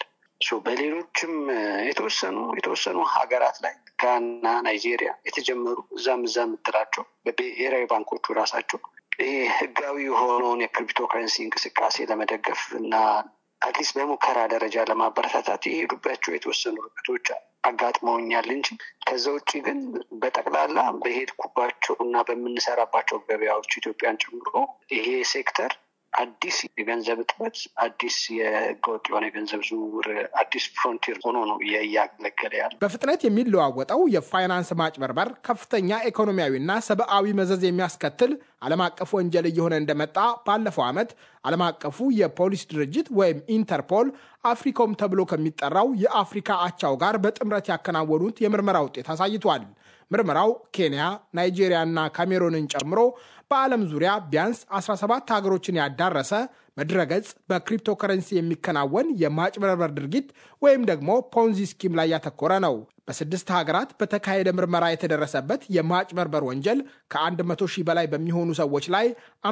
በሌሎችም የተወሰኑ የተወሰኑ ሀገራት ላይ ጋና፣ ናይጄሪያ የተጀመሩ እዛም እዛ የምትላቸው በብሔራዊ ባንኮቹ ራሳቸው ይሄ ህጋዊ የሆነውን የክሪፕቶ ከረንሲ እንቅስቃሴ ለመደገፍ እና አትሊስት በሙከራ ደረጃ ለማበረታታት የሄዱባቸው የተወሰኑ ርቀቶች አጋጥመውኛል እንጂ ከዛ ውጭ ግን በጠቅላላ በሄድኩባቸው እና በምንሰራባቸው ገበያዎች ኢትዮጵያን ጨምሮ ይሄ ሴክተር አዲስ የገንዘብ እጥበት፣ አዲስ የህገወጥ የሆነ የገንዘብ ዝውውር፣ አዲስ ፍሮንቲር ሆኖ ነው እያገለገለ ያለ። በፍጥነት የሚለዋወጠው የፋይናንስ ማጭበርበር ከፍተኛ ኢኮኖሚያዊና ሰብአዊ መዘዝ የሚያስከትል ዓለም አቀፍ ወንጀል እየሆነ እንደመጣ ባለፈው ዓመት ዓለም አቀፉ የፖሊስ ድርጅት ወይም ኢንተርፖል አፍሪኮም ተብሎ ከሚጠራው የአፍሪካ አቻው ጋር በጥምረት ያከናወኑት የምርመራ ውጤት አሳይቷል። ምርመራው ኬንያ፣ ናይጄሪያ እና ካሜሮንን ጨምሮ በዓለም ዙሪያ ቢያንስ 17 ሀገሮችን ያዳረሰ በድረገጽ በክሪፕቶ ከረንሲ የሚከናወን የማጭበርበር ድርጊት ወይም ደግሞ ፖንዚ ስኪም ላይ ያተኮረ ነው። በስድስት ሀገራት በተካሄደ ምርመራ የተደረሰበት የማጭበርበር ወንጀል ከ100 ሺህ በላይ በሚሆኑ ሰዎች ላይ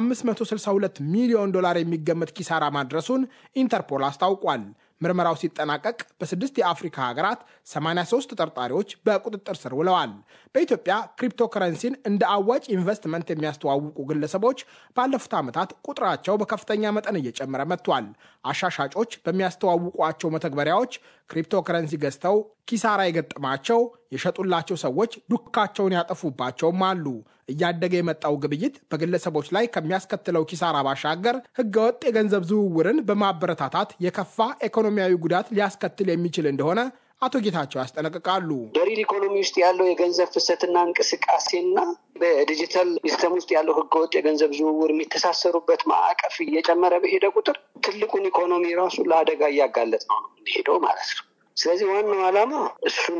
562 ሚሊዮን ዶላር የሚገመት ኪሳራ ማድረሱን ኢንተርፖል አስታውቋል። ምርመራው ሲጠናቀቅ በስድስት የአፍሪካ ሀገራት 83 ተጠርጣሪዎች በቁጥጥር ስር ውለዋል። በኢትዮጵያ ክሪፕቶ ከረንሲን እንደ አዋጭ ኢንቨስትመንት የሚያስተዋውቁ ግለሰቦች ባለፉት ዓመታት ቁጥራቸው በከፍተኛ መጠን እየጨመረ መጥቷል። አሻሻጮች በሚያስተዋውቋቸው መተግበሪያዎች ክሪፕቶ ከረንሲ ገዝተው ኪሳራ የገጠማቸው የሸጡላቸው ሰዎች ዱካቸውን ያጠፉባቸውም አሉ። እያደገ የመጣው ግብይት በግለሰቦች ላይ ከሚያስከትለው ኪሳራ ባሻገር ሕገወጥ የገንዘብ ዝውውርን በማበረታታት የከፋ ኢኮኖሚያዊ ጉዳት ሊያስከትል የሚችል እንደሆነ አቶ ጌታቸው ያስጠነቅቃሉ። በሪል ኢኮኖሚ ውስጥ ያለው የገንዘብ ፍሰትና እንቅስቃሴና በዲጂታል ሲስተም ውስጥ ያለው ህገወጥ የገንዘብ ዝውውር የሚተሳሰሩበት ማዕቀፍ እየጨመረ በሄደ ቁጥር ትልቁን ኢኮኖሚ ራሱ ለአደጋ እያጋለጥ ነው የሚሄደው ማለት ነው። ስለዚህ ዋናው ዓላማ እሱን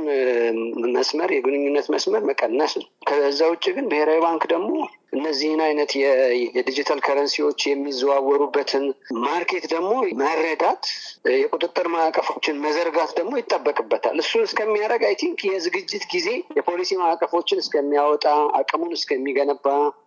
መስመር የግንኙነት መስመር መቀነስ ነው። ከዛ ውጭ ግን ብሔራዊ ባንክ ደግሞ እነዚህን አይነት የዲጂታል ከረንሲዎች የሚዘዋወሩበትን ማርኬት ደግሞ መረዳት፣ የቁጥጥር ማዕቀፎችን መዘርጋት ደግሞ ይጠበቅበታል። እሱን እስከሚያደርግ አይ ቲንክ የዝግጅት ጊዜ የፖሊሲ ማዕቀፎችን እስከሚያወጣ አቅሙን እስከሚገነባ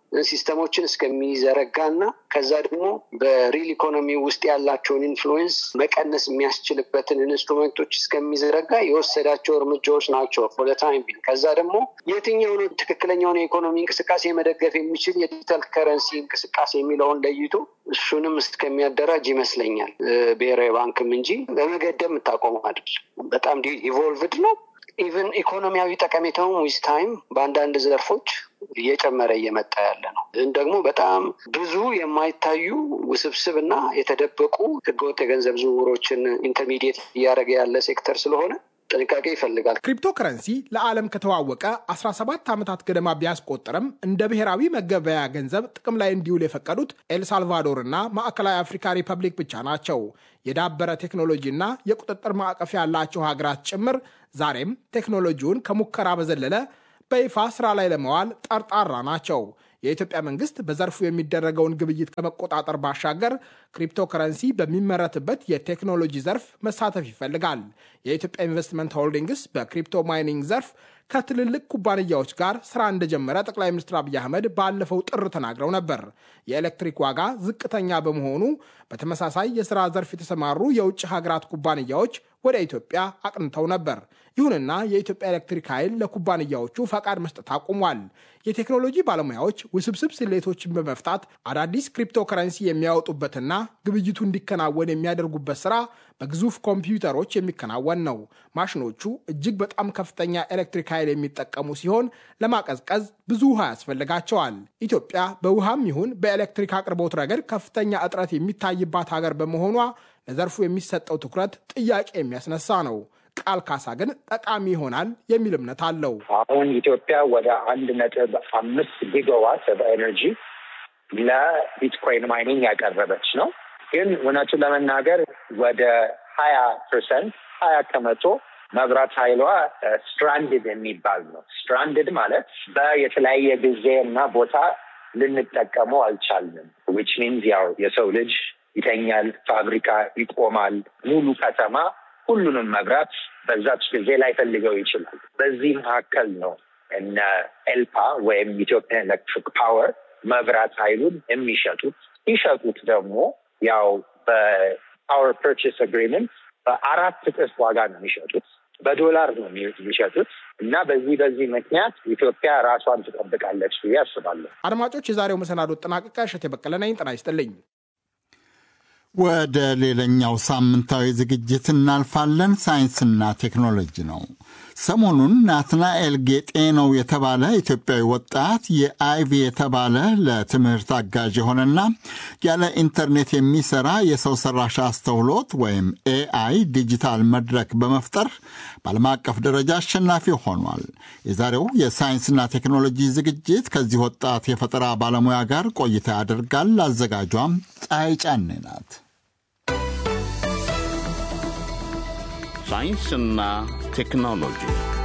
ሲስተሞችን እስከሚዘረጋ እና ከዛ ደግሞ በሪል ኢኮኖሚ ውስጥ ያላቸውን ኢንፍሉዌንስ መቀነስ የሚያስችልበትን ኢንስትሩሜንቶች እስከሚዘረጋ የወሰዳቸው እርምጃዎች ናቸው ፎር ታይም ቢንግ። ከዛ ደግሞ የትኛውን ትክክለኛውን የኢኮኖሚ እንቅስቃሴ መደገፍ የሚችል የዲጂታል ከረንሲ እንቅስቃሴ የሚለውን ለይቶ እሱንም እስከሚያደራጅ ይመስለኛል ብሔራዊ ባንክም እንጂ በመገደብ የምታቆመው አይደል። በጣም ኢቮልቭድ ነው። ኢቨን ኢኮኖሚያዊ ጠቀሜታውን ዊዝ ታይም በአንዳንድ ዘርፎች እየጨመረ እየመጣ ያለ ነው። ግን ደግሞ በጣም ብዙ የማይታዩ ውስብስብ እና የተደበቁ ህገወጥ የገንዘብ ዝውውሮችን ኢንተርሚዲየት እያደረገ ያለ ሴክተር ስለሆነ ጥንቃቄ ይፈልጋል። ክሪፕቶ ከረንሲ ለዓለም ከተዋወቀ 17 ዓመታት ገደማ ቢያስቆጥርም እንደ ብሔራዊ መገበያ ገንዘብ ጥቅም ላይ እንዲውል የፈቀዱት ኤልሳልቫዶር እና ማዕከላዊ አፍሪካ ሪፐብሊክ ብቻ ናቸው። የዳበረ ቴክኖሎጂና የቁጥጥር ማዕቀፍ ያላቸው ሀገራት ጭምር ዛሬም ቴክኖሎጂውን ከሙከራ በዘለለ በይፋ ስራ ላይ ለመዋል ጠርጣራ ናቸው። የኢትዮጵያ መንግስት በዘርፉ የሚደረገውን ግብይት ከመቆጣጠር ባሻገር ክሪፕቶ ከረንሲ በሚመረትበት የቴክኖሎጂ ዘርፍ መሳተፍ ይፈልጋል። የኢትዮጵያ ኢንቨስትመንት ሆልዲንግስ በክሪፕቶ ማይኒንግ ዘርፍ ከትልልቅ ኩባንያዎች ጋር ስራ እንደጀመረ ጠቅላይ ሚኒስትር አብይ አህመድ ባለፈው ጥር ተናግረው ነበር። የኤሌክትሪክ ዋጋ ዝቅተኛ በመሆኑ በተመሳሳይ የስራ ዘርፍ የተሰማሩ የውጭ ሀገራት ኩባንያዎች ወደ ኢትዮጵያ አቅንተው ነበር። ይሁንና የኢትዮጵያ ኤሌክትሪክ ኃይል ለኩባንያዎቹ ፈቃድ መስጠት አቁሟል። የቴክኖሎጂ ባለሙያዎች ውስብስብ ስሌቶችን በመፍታት አዳዲስ ክሪፕቶ ከረንሲ የሚያወጡበትና ግብይቱ እንዲከናወን የሚያደርጉበት ስራ በግዙፍ ኮምፒውተሮች የሚከናወን ነው። ማሽኖቹ እጅግ በጣም ከፍተኛ ኤሌክትሪክ ኃይል የሚጠቀሙ ሲሆን ለማቀዝቀዝ ብዙ ውሃ ያስፈልጋቸዋል። ኢትዮጵያ በውሃም ይሁን በኤሌክትሪክ አቅርቦት ረገድ ከፍተኛ እጥረት የሚታይባት ሀገር በመሆኗ ለዘርፉ የሚሰጠው ትኩረት ጥያቄ የሚያስነሳ ነው። ቃል ካሳ ግን ጠቃሚ ይሆናል የሚል እምነት አለው። አሁን ኢትዮጵያ ወደ አንድ ነጥብ አምስት ጊጋዋት በኤነርጂ ለቢትኮይን ማይኒንግ ያቀረበች ነው። ግን እውነቱን ለመናገር ወደ ሀያ ፐርሰንት ሀያ ከመቶ መብራት ኃይሏ ስትራንድድ የሚባል ነው። ስትራንድድ ማለት በየተለያየ ጊዜ እና ቦታ ልንጠቀመው አልቻልንም። ዊች ሚንስ ያው የሰው ልጅ ይተኛል፣ ፋብሪካ ይቆማል፣ ሙሉ ከተማ ሁሉንም መብራት በዛች ጊዜ ላይፈልገው ይችላል። በዚህ መካከል ነው እነ ኤልፓ ወይም ኢትዮጵያን ኤሌክትሪክ ፓወር መብራት ኃይሉን የሚሸጡት። ሲሸጡት ደግሞ ያው በፓወር ፐርቼስ አግሪመንት በአራት እጥፍ ዋጋ ነው የሚሸጡት። በዶላር ነው የሚሸጡት እና በዚህ በዚህ ምክንያት ኢትዮጵያ ራሷን ትጠብቃለች ብዬ አስባለሁ። አድማጮች፣ የዛሬው መሰናዶ ጠናቀቀ። እሸቴ በቀለ ነኝ። ጤና ይስጥልኝ። ወደ ሌላኛው ሳምንታዊ ዝግጅት እናልፋለን። ሳይንስና ቴክኖሎጂ ነው። ሰሞኑን ናትናኤል ጌጤ ነው የተባለ ኢትዮጵያዊ ወጣት የአይቪ የተባለ ለትምህርት አጋዥ የሆነና ያለ ኢንተርኔት የሚሰራ የሰው ሰራሽ አስተውሎት ወይም ኤአይ ዲጂታል መድረክ በመፍጠር በዓለም አቀፍ ደረጃ አሸናፊ ሆኗል። የዛሬው የሳይንስና ቴክኖሎጂ ዝግጅት ከዚህ ወጣት የፈጠራ ባለሙያ ጋር ቆይታ ያደርጋል። አዘጋጇም ፀሐይ ጫኔ ናት። ሳይንስና ቴክኖሎጂ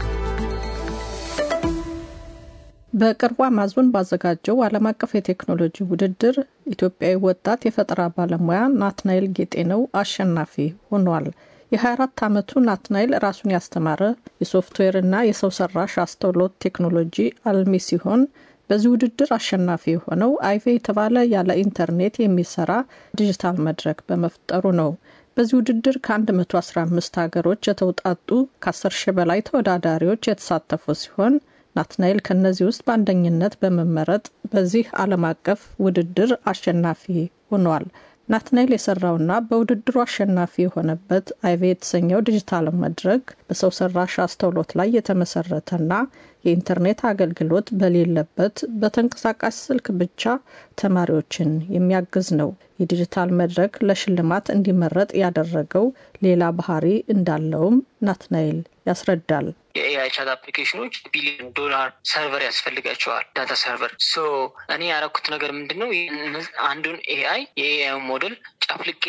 በቅርቡ አማዞን ባዘጋጀው ዓለም አቀፍ የቴክኖሎጂ ውድድር ኢትዮጵያዊ ወጣት የፈጠራ ባለሙያ ናትናኤል ጌጤነው አሸናፊ ሆኗል። የ24 ዓመቱ ናትናኤል ራሱን ያስተማረ የሶፍትዌርና የሰው ሰራሽ አስተውሎት ቴክኖሎጂ አልሚ ሲሆን በዚህ ውድድር አሸናፊ የሆነው አይቬ የተባለ ያለ ኢንተርኔት የሚሰራ ዲጂታል መድረክ በመፍጠሩ ነው። በዚህ ውድድር ከ115 ሀገሮች የተውጣጡ ከ10 ሺህ በላይ ተወዳዳሪዎች የተሳተፉ ሲሆን ናትናኤል ከእነዚህ ውስጥ በአንደኝነት በመመረጥ በዚህ ዓለም አቀፍ ውድድር አሸናፊ ሆኗል። ናትናኤል የሰራውና በውድድሩ አሸናፊ የሆነበት አይቬ የተሰኘው ዲጂታል መድረክ በሰው ሰራሽ አስተውሎት ላይ የተመሰረተና የኢንተርኔት አገልግሎት በሌለበት በተንቀሳቃሽ ስልክ ብቻ ተማሪዎችን የሚያግዝ ነው። የዲጂታል መድረክ ለሽልማት እንዲመረጥ ያደረገው ሌላ ባህሪ እንዳለውም ናትናኤል ያስረዳል። የኤአይ ቻት አፕሊኬሽኖች ቢሊዮን ዶላር ሰርቨር ያስፈልጋቸዋል፣ ዳታ ሰርቨር። ሶ እኔ ያደረኩት ነገር ምንድን ነው? አንዱን ኤአይ የኤአይ ሞዴል ጨፍልቄ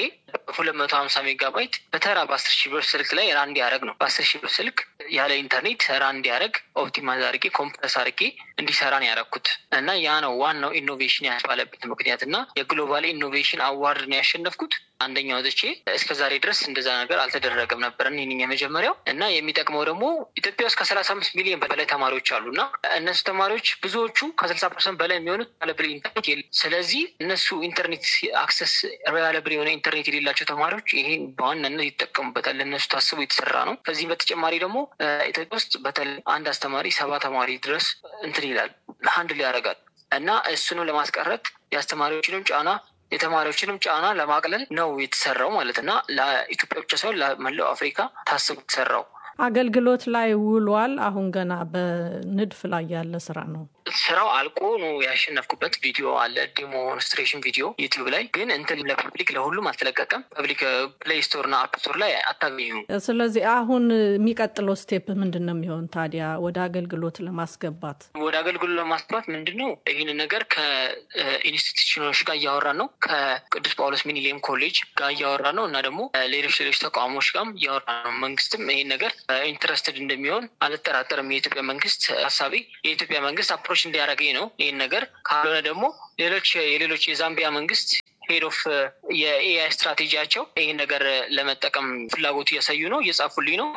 ሁለት መቶ ሀምሳ ሜጋባይት በተራ በአስር ሺህ ብር ስልክ ላይ ራን እንዲያደረግ ነው። በአስር ሺህ ብር ስልክ ያለ ኢንተርኔት ራን እንዲያደረግ ኦፕቲማይዝ አድርጌ ኮምፕረስ አድርጌ እንዲሰራ ነው ያደረኩት እና ያ ነው ዋናው ኢኖቬሽን ያስባለበት ምክንያት እና የግሎባል ኢኖቬሽን አዋርድ ነው ያሸነፍኩት። አንደኛ ወጥቼ እስከ ዛሬ ድረስ እንደዛ ነገር አልተደረገም ነበር። ይህን የመጀመሪያው እና የሚጠቅመው ደግሞ ኢትዮጵያ ውስጥ ከሰላሳ አምስት ሚሊዮን በላይ ተማሪዎች አሉ እና እነሱ ተማሪዎች ብዙዎቹ ከስልሳ ፐርሰንት በላይ የሚሆኑት ሪላብል ኢንተርኔት የለ። ስለዚህ እነሱ ኢንተርኔት አክሰስ ሪላብል የሆነ ኢንተርኔት የሌላቸው ተማሪዎች ይሄን በዋናነት ይጠቀሙበታል። ለእነሱ ታስቦ የተሰራ ነው። ከዚህም በተጨማሪ ደግሞ ኢትዮጵያ ውስጥ በተለይ አንድ አስተማሪ ሰባ ተማሪ ድረስ እንትን ይላል ሀንድል ያደርጋል እና እሱንም ለማስቀረት የአስተማሪዎችንም ጫና የተማሪዎችንም ጫና ለማቅለል ነው የተሰራው ማለት እና ለኢትዮጵያ ብቻ ሳይሆን ለመላው አፍሪካ ታስቦ የተሰራው አገልግሎት ላይ ውሏል። አሁን ገና በንድፍ ላይ ያለ ስራ ነው። ስራው አልቆ ነው ያሸነፍኩበት። ቪዲዮ አለ፣ ዴሞንስትሬሽን ቪዲዮ ዩቲዩብ ላይ ግን እንትን ለፐብሊክ ለሁሉም አልተለቀቀም። ፐብሊክ ፕሌይ ስቶር እና አፕ ስቶር ላይ አታገኙ። ስለዚህ አሁን የሚቀጥለው ስቴፕ ምንድን ነው የሚሆን ታዲያ ወደ አገልግሎት ለማስገባት? ወደ አገልግሎት ለማስገባት ምንድን ነው ይህን ነገር ከኢንስቲትዩሽኖች ጋር እያወራን ነው። ከቅዱስ ጳውሎስ ሚኒሊየም ኮሌጅ ጋር እያወራን ነው እና ደግሞ ሌሎች ሌሎች ተቋሞች ጋርም እያወራን ነው። መንግስትም ይህን ነገር ኢንትረስትድ እንደሚሆን አልጠራጠርም። የኢትዮጵያ መንግስት ሀሳቢ የኢትዮጵያ መንግስት አፕሮች እንዲያደርገኝ ነው ይህን ነገር ካልሆነ ደግሞ ሌሎች የሌሎች የዛምቢያ መንግስት ሄድ ኦፍ የኤአይ ስትራቴጂያቸው ይህን ነገር ለመጠቀም ፍላጎቱ እያሳዩ ነው፣ እየጻፉልኝ ነው።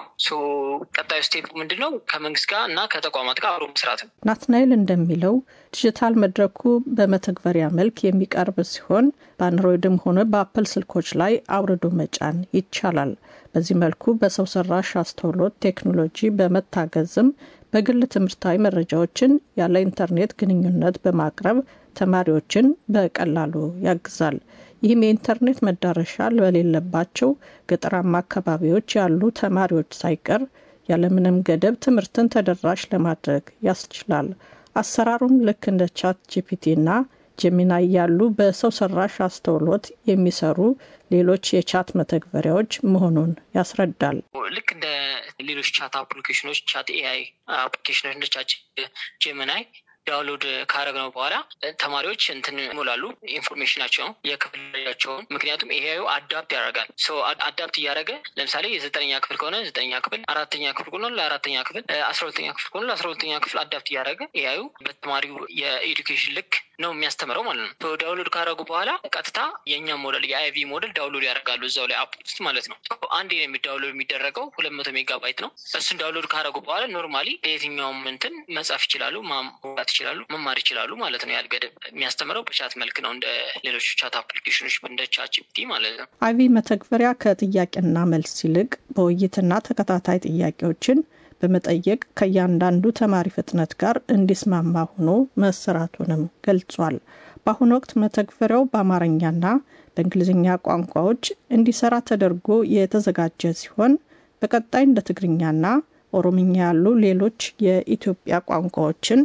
ቀጣዩ ስቴፕ ምንድን ነው? ከመንግስት ጋር እና ከተቋማት ጋር አብሮ መስራት ነው። ናትናኤል እንደሚለው ዲጂታል መድረኩ በመተግበሪያ መልክ የሚቀርብ ሲሆን በአንድሮይድም ሆነ በአፕል ስልኮች ላይ አውርዶ መጫን ይቻላል። በዚህ መልኩ በሰው ሰራሽ አስተውሎት ቴክኖሎጂ በመታገዝም በግል ትምህርታዊ መረጃዎችን ያለ ኢንተርኔት ግንኙነት በማቅረብ ተማሪዎችን በቀላሉ ያግዛል። ይህም የኢንተርኔት መዳረሻ በሌለባቸው ገጠራማ አካባቢዎች ያሉ ተማሪዎች ሳይቀር ያለምንም ገደብ ትምህርትን ተደራሽ ለማድረግ ያስችላል። አሰራሩም ልክ እንደ ቻት ጂፒቲና ጀሚናይ ያሉ በሰው ሰራሽ አስተውሎት የሚሰሩ ሌሎች የቻት መተግበሪያዎች መሆኑን ያስረዳል። ልክ እንደ ሌሎች ቻት አፕሊኬሽኖች ቻት ኤአይ አፕሊኬሽኖች እንደ ቻት ጀሚናይ ዳውንሎድ ካረግነው በኋላ ተማሪዎች እንትን ይሞላሉ ኢንፎርሜሽናቸውን የክፍል ደረጃቸውን። ምክንያቱም ኤአዩ አዳፕት ያደርጋል። አዳፕት እያደረገ ለምሳሌ የዘጠነኛ ክፍል ከሆነ ዘጠነኛ ክፍል፣ አራተኛ ክፍል ከሆነ ለአራተኛ ክፍል፣ አስራ ሁለተኛ ክፍል ከሆነ ለአስራ ሁለተኛ ክፍል አዳፕት እያደረገ ኤአዩ በተማሪው የኤዱኬሽን ልክ ነው የሚያስተምረው ማለት ነው። ዳውንሎድ ካረጉ በኋላ ቀጥታ የእኛ ሞዴል የአይቪ ሞዴል ዳውንሎድ ያደርጋሉ እዛው ላይ አፕ ውስጥ ማለት ነው። አንዴ ነው የሚዳውንሎድ የሚደረገው ሁለት መቶ ሜጋባይት ነው። እሱን ዳውንሎድ ካረጉ በኋላ ኖርማሊ የትኛውም እንትን መጻፍ ይችላሉ፣ ማውራት ይችላሉ፣ መማር ይችላሉ ማለት ነው። ያልገደብ የሚያስተምረው በቻት መልክ ነው እንደ ሌሎች ቻት አፕሊኬሽኖች እንደ ቻት ጂፒቲ ማለት ነው። አይቪ መተግበሪያ ከጥያቄና መልስ ይልቅ በውይይትና ተከታታይ ጥያቄዎችን በመጠየቅ ከእያንዳንዱ ተማሪ ፍጥነት ጋር እንዲስማማ ሆኖ መሰራቱንም ገልጿል። በአሁኑ ወቅት መተግበሪያው በአማርኛና በእንግሊዝኛ ቋንቋዎች እንዲሰራ ተደርጎ የተዘጋጀ ሲሆን በቀጣይ እንደ ትግርኛና ኦሮምኛ ያሉ ሌሎች የኢትዮጵያ ቋንቋዎችን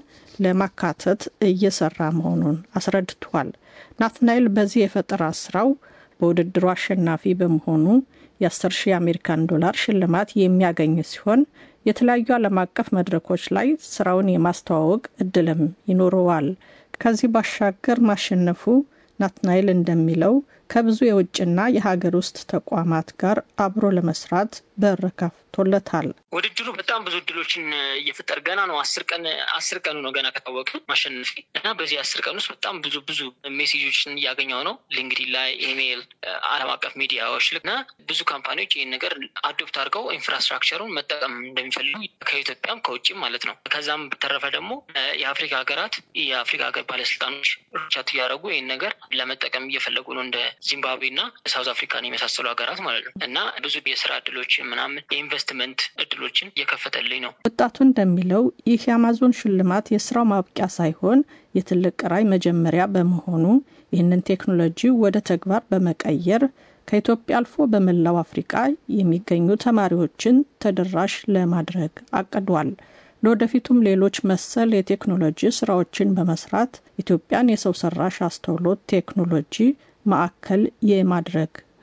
ለማካተት እየሰራ መሆኑን አስረድቷል። ናትናኤል በዚህ የፈጠራ ስራው በውድድሩ አሸናፊ በመሆኑ የ10 ሺህ የአሜሪካን ዶላር ሽልማት የሚያገኝ ሲሆን የተለያዩ ዓለም አቀፍ መድረኮች ላይ ስራውን የማስተዋወቅ እድልም ይኖረዋል። ከዚህ ባሻገር ማሸነፉ ናትናኤል እንደሚለው ከብዙ የውጭና የሀገር ውስጥ ተቋማት ጋር አብሮ ለመስራት በር ከፍቶለታል። ውድድሩ በጣም ብዙ እድሎችን እየፈጠር ገና ነው። አስር ቀን አስር ቀኑ ነው ገና ከታወቀ ማሸነፊ እና በዚህ አስር ቀን ውስጥ በጣም ብዙ ብዙ ሜሴጆችን እያገኘው ነው። ሊንክዲን ላይ፣ ኢሜይል፣ ዓለም አቀፍ ሚዲያዎች እና ብዙ ካምፓኒዎች ይህን ነገር አዶፕት አድርገው ኢንፍራስትራክቸሩን መጠቀም እንደሚፈልጉ ከኢትዮጵያም ከውጭም ማለት ነው። ከዛም በተረፈ ደግሞ የአፍሪካ ሀገራት የአፍሪካ ሀገር ባለስልጣኖች ቻት እያደረጉ ይህን ነገር ለመጠቀም እየፈለጉ ነው እንደ ዚምባብዌ እና ሳውዝ አፍሪካን የመሳሰሉ ሀገራት ማለት ነው እና ብዙ የስራ እድሎችን ምናምን የኢንቨስትመንት እድሎችን እየከፈተልኝ ነው። ወጣቱ እንደሚለው ይህ የአማዞን ሽልማት የስራው ማብቂያ ሳይሆን የትልቅ ራዕይ መጀመሪያ በመሆኑ ይህንን ቴክኖሎጂ ወደ ተግባር በመቀየር ከኢትዮጵያ አልፎ በመላው አፍሪቃ የሚገኙ ተማሪዎችን ተደራሽ ለማድረግ አቅዷል። ለወደፊቱም ሌሎች መሰል የቴክኖሎጂ ስራዎችን በመስራት ኢትዮጵያን የሰው ሰራሽ አስተውሎት ቴክኖሎጂ ማዕከል የማድረግ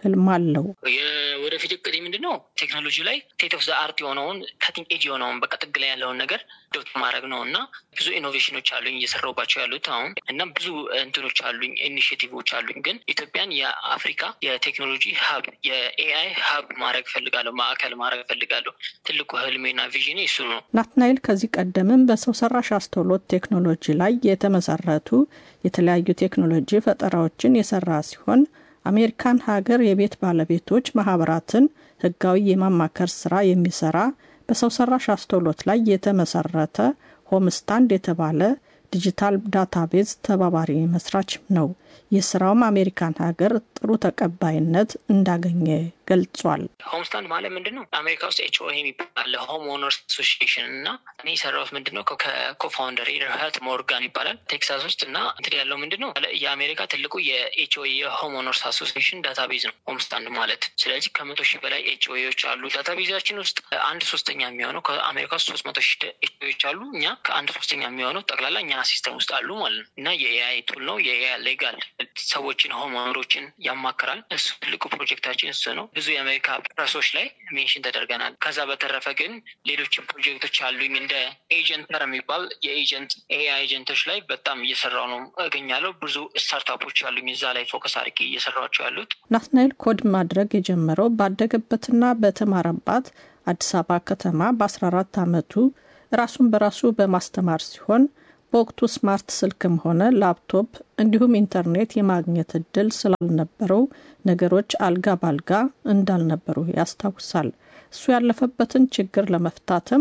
ህልም አለው። የወደፊት እቅድ ምንድን ነው? ቴክኖሎጂ ላይ ስቴት ኦፍ ዘ አርት የሆነውን ከቲንግ ኤጅ የሆነውን በቃ ጥግ ላይ ያለውን ነገር ዶት ማድረግ ነው እና ብዙ ኢኖቬሽኖች አሉኝ እየሰራሁባቸው ያሉት አሁን እና ብዙ እንትኖች አሉኝ ኢኒሽቲቮች አሉኝ። ግን ኢትዮጵያን የአፍሪካ የቴክኖሎጂ ሀብ የኤአይ ሀብ ማድረግ ፈልጋለሁ፣ ማዕከል ማድረግ ፈልጋለሁ። ትልቁ ህልሜና ቪዥኔ እሱ ነው። ናትናኤል ከዚህ ቀደምም በሰው ሰራሽ አስተውሎት ቴክኖሎጂ ላይ የተመሰረቱ የተለያዩ ቴክኖሎጂ ፈጠራዎችን የሰራ ሲሆን አሜሪካን ሀገር የቤት ባለቤቶች ማህበራትን ህጋዊ የማማከር ስራ የሚሰራ በሰው ሰራሽ አስተውሎት ላይ የተመሰረተ ሆምስታንድ የተባለ ዲጂታል ዳታቤዝ ተባባሪ መስራች ነው። ይህ ስራውም አሜሪካን ሀገር ጥሩ ተቀባይነት እንዳገኘ ገልጿል። ሆምስታንድ ማለት ምንድን ነው? አሜሪካ ውስጥ ኤች ኦ የሚባል ሆም ኦነርስ አሶሲሽን እና እኔ የሰራሁት ምንድን ነው ከኮፋውንደር ርህት ሞርጋን ይባላል ቴክሳስ ውስጥ እና እንትን ያለው ምንድን ነው የአሜሪካ ትልቁ የኤች ኦ የሆም ኦነርስ አሶሲሽን ዳታቤዝ ነው ሆምስታንድ ማለት። ስለዚህ ከመቶ ሺህ በላይ ኤች ኦዎች አሉ። ዳታቤዛችን ውስጥ አንድ ሶስተኛ የሚሆነው ከአሜሪካ ውስጥ ሶስት መቶ ሺህ ኤች ኦዎች አሉ። እኛ ከአንድ ሶስተኛ የሚሆነው ጠቅላላ እኛ ሲስተም ውስጥ አሉ ማለት ነው እና የኤአይ ቱል ነው የኤአይ ሌጋል ሰዎችን ሆም ኦነሮችን ያማክራል። እሱ ትልቁ ፕሮጀክታችን እሱ ነው። ብዙ የአሜሪካ ፕረሶች ላይ ሜንሽን ተደርገናል። ከዛ በተረፈ ግን ሌሎችም ፕሮጀክቶች አሉኝ እንደ ኤጀንተር የሚባል የኤጀንት ኤአይ ኤጀንቶች ላይ በጣም እየሰራው ነው እገኛለሁ። ብዙ ስታርታፖች አሉኝ እዛ ላይ ፎከስ አድርጌ እየሰራቸው ያሉት። ናትናኤል ኮድ ማድረግ የጀመረው ባደገበትና በተማረባት አዲስ አበባ ከተማ በ14 ዓመቱ ራሱን በራሱ በማስተማር ሲሆን በወቅቱ ስማርት ስልክም ሆነ ላፕቶፕ እንዲሁም ኢንተርኔት የማግኘት እድል ስላልነበረው ነገሮች አልጋ ባልጋ እንዳልነበሩ ያስታውሳል። እሱ ያለፈበትን ችግር ለመፍታትም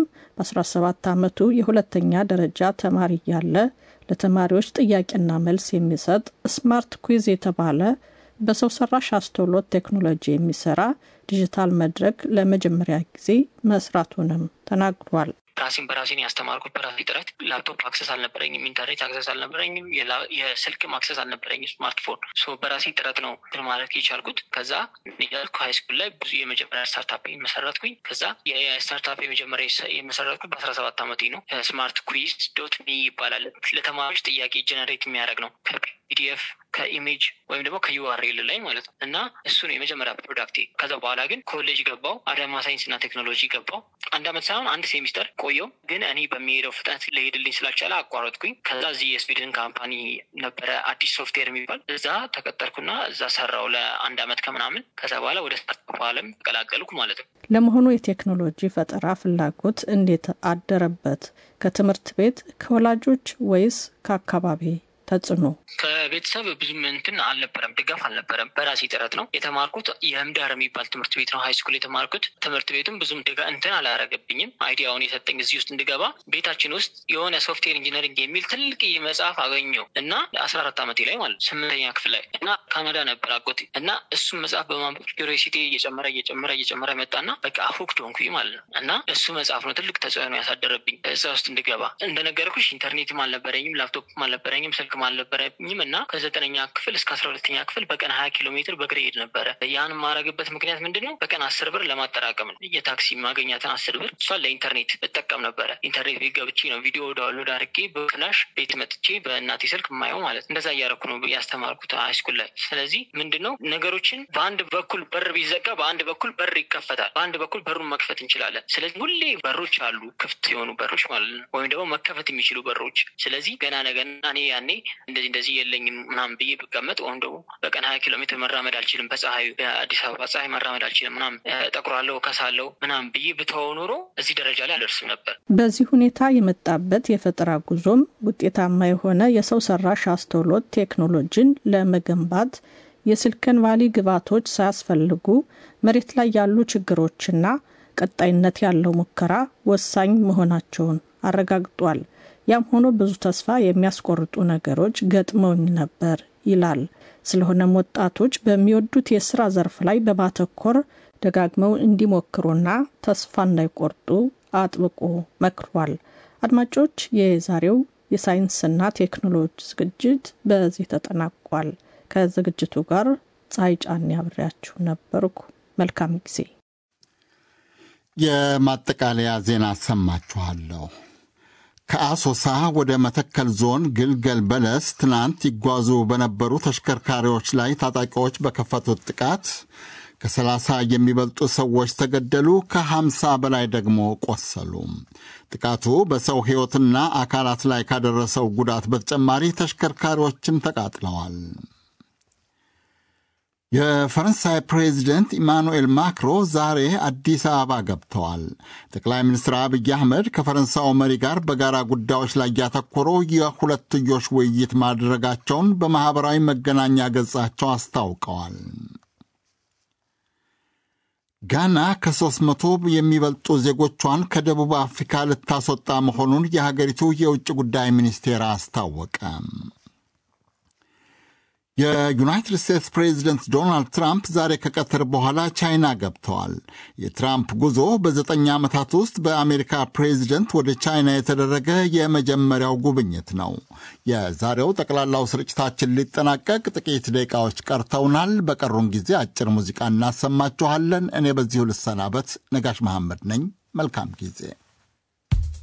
በ17 ዓመቱ የሁለተኛ ደረጃ ተማሪ እያለ ለተማሪዎች ጥያቄና መልስ የሚሰጥ ስማርት ኩዊዝ የተባለ በሰው ሰራሽ አስተውሎት ቴክኖሎጂ የሚሰራ ዲጂታል መድረክ ለመጀመሪያ ጊዜ መስራቱንም ተናግሯል። ራሴን በራሴን ያስተማርኩት በራሴ ጥረት። ላፕቶፕ አክሰስ አልነበረኝም፣ ኢንተርኔት አክሰስ አልነበረኝም፣ የስልክም አክሰስ አልነበረኝም፣ ስማርትፎን በራሴ ጥረት ነው ማለት የቻልኩት። ከዛ ያልኩ ሀይ ስኩል ላይ ብዙ የመጀመሪያ ስታርታፕ መሰረትኩኝ። ከዛ የኤአይ ስታርታፕ የመጀመሪያ የመሰረትኩት በአስራ ሰባት ዓመቴ ነው። ስማርት ኩዊዝ ዶት ሚ ይባላል። ለተማሪዎች ጥያቄ ጀነሬት የሚያደርግ ነው ከፒዲኤፍ ከኢሜጅ ወይም ደግሞ ከዩአርኤል ላይ ማለት ነው። እና እሱ ነው የመጀመሪያ ፕሮዳክቴ። ከዛ በኋላ ግን ኮሌጅ ገባው፣ አዳማ ሳይንስና ቴክኖሎጂ ገባው። አንድ አመት ሳይሆን አንድ ሴሚስተር ቆየው። ግን እኔ በሚሄደው ፍጥነት ሊሄድልኝ ስላልቻለ አቋረጥኩኝ። ከዛ እዚህ የስዊድን ካምፓኒ ነበረ አዲስ ሶፍትዌር የሚባል እዛ ተቀጠርኩና እዛ ሰራው ለአንድ አመት ከምናምን። ከዛ በኋላ ወደ ስታርታፕ አለም ተቀላቀልኩ ማለት ነው። ለመሆኑ የቴክኖሎጂ ፈጠራ ፍላጎት እንዴት አደረበት? ከትምህርት ቤት፣ ከወላጆች ወይስ ከአካባቢ ተጽዕኖ ከቤተሰብ ብዙም እንትን አልነበረም፣ ድጋፍ አልነበረም። በራሴ ጥረት ነው የተማርኩት። የህምዳር የሚባል ትምህርት ቤት ነው ሀይ ስኩል የተማርኩት። ትምህርት ቤቱም ብዙም ድጋ እንትን አላረገብኝም። አይዲያውን የሰጠኝ እዚህ ውስጥ እንድገባ ቤታችን ውስጥ የሆነ ሶፍትዌር ኢንጂነሪንግ የሚል ትልቅ መጽሐፍ አገኘው እና አስራ አራት ዓመቴ ላይ ማለት ስምንተኛ ክፍል ላይ እና ካናዳ ነበር አጎቴ እና እሱም መጽሐፍ በማንበብ ኪሪዮሲቲ እየጨመረ እየጨመረ እየጨመረ መጣና በቃ ሁክድ ሆንኩኝ ማለት ነው። እና እሱ መጽሐፍ ነው ትልቅ ተጽዕኖ ያሳደረብኝ እዛ ውስጥ እንድገባ። እንደነገርኩሽ ኢንተርኔትም አልነበረኝም፣ ላፕቶፕም አልነበረኝም፣ ስልክ አልነበረኝም እና ከዘጠነኛ ክፍል እስከ አስራ ሁለተኛ ክፍል በቀን ሀያ ኪሎ ሜትር በእግሬ ሄድ ነበረ። ያን የማረግበት ምክንያት ምንድን ነው? በቀን አስር ብር ለማጠራቀም ነው። የታክሲ ማገኛትን አስር ብር እሷን ለኢንተርኔት እጠቀም ነበረ። ኢንተርኔት ቤት ገብቼ ነው ቪዲዮ ዳውንሎድ አድርጌ በፍላሽ ቤት መጥቼ በእናቴ ስልክ የማየው ማለት እንደዛ እያደረኩ ነው ያስተማርኩት ሃይስኩል ላይ። ስለዚህ ምንድን ነው ነገሮችን በአንድ በኩል በር ቢዘጋ በአንድ በኩል በር ይከፈታል። በአንድ በኩል በሩን መክፈት እንችላለን። ስለዚህ ሁሌ በሮች አሉ፣ ክፍት የሆኑ በሮች ማለት ነው፣ ወይም ደግሞ መከፈት የሚችሉ በሮች። ስለዚህ ገና ነገና እኔ ያኔ እንደዚህ እንደዚህ የለኝም ምናምን ብዬ ብቀመጥ ወይም ደግሞ በቀን ሀያ ኪሎ ሜትር መራመድ አልችልም፣ በፀሐዩ በአዲስ አበባ ፀሐይ መራመድ አልችልም ምናምን ጠቁራለሁ፣ ከሳለሁ ምናምን ብዬ ብተወው ኖሮ እዚህ ደረጃ ላይ አልደርስም ነበር። በዚህ ሁኔታ የመጣበት የፈጠራ ጉዞም ውጤታማ የሆነ የሰው ሰራሽ አስተውሎት ቴክኖሎጂን ለመገንባት የሲሊኮን ቫሊ ግብዓቶች ሳያስፈልጉ መሬት ላይ ያሉ ችግሮችና ቀጣይነት ያለው ሙከራ ወሳኝ መሆናቸውን አረጋግጧል። ያም ሆኖ ብዙ ተስፋ የሚያስቆርጡ ነገሮች ገጥመውኝ ነበር ይላል። ስለሆነም ወጣቶች በሚወዱት የስራ ዘርፍ ላይ በማተኮር ደጋግመው እንዲሞክሩና ተስፋ እንዳይቆርጡ አጥብቆ መክሯል። አድማጮች፣ የዛሬው የሳይንስና ቴክኖሎጂ ዝግጅት በዚህ ተጠናቋል። ከዝግጅቱ ጋር ፀሐይ ጫን ያብሬያችሁ ነበርኩ። መልካም ጊዜ። የማጠቃለያ ዜና አሰማችኋለሁ። ከአሶሳ ወደ መተከል ዞን ግልገል በለስ ትናንት ይጓዙ በነበሩ ተሽከርካሪዎች ላይ ታጣቂዎች በከፈቱት ጥቃት ከሰላሳ የሚበልጡ ሰዎች ተገደሉ፣ ከሀምሳ በላይ ደግሞ ቆሰሉ። ጥቃቱ በሰው ሕይወትና አካላት ላይ ካደረሰው ጉዳት በተጨማሪ ተሽከርካሪዎችም ተቃጥለዋል። የፈረንሳይ ፕሬዚደንት ኢማኑኤል ማክሮ ዛሬ አዲስ አበባ ገብተዋል። ጠቅላይ ሚኒስትር አብይ አህመድ ከፈረንሳዩ መሪ ጋር በጋራ ጉዳዮች ላይ ያተኮሩ የሁለትዮሽ ውይይት ማድረጋቸውን በማኅበራዊ መገናኛ ገጻቸው አስታውቀዋል። ጋና ከሦስት መቶ የሚበልጡ ዜጎቿን ከደቡብ አፍሪካ ልታስወጣ መሆኑን የሀገሪቱ የውጭ ጉዳይ ሚኒስቴር አስታወቀ። የዩናይትድ ስቴትስ ፕሬዚደንት ዶናልድ ትራምፕ ዛሬ ከቀትር በኋላ ቻይና ገብተዋል። የትራምፕ ጉዞ በዘጠኝ ዓመታት ውስጥ በአሜሪካ ፕሬዚደንት ወደ ቻይና የተደረገ የመጀመሪያው ጉብኝት ነው። የዛሬው ጠቅላላው ስርጭታችን ሊጠናቀቅ ጥቂት ደቂቃዎች ቀርተውናል። በቀሩን ጊዜ አጭር ሙዚቃ እናሰማችኋለን። እኔ በዚሁ ልሰናበት። ነጋሽ መሐመድ ነኝ። መልካም ጊዜ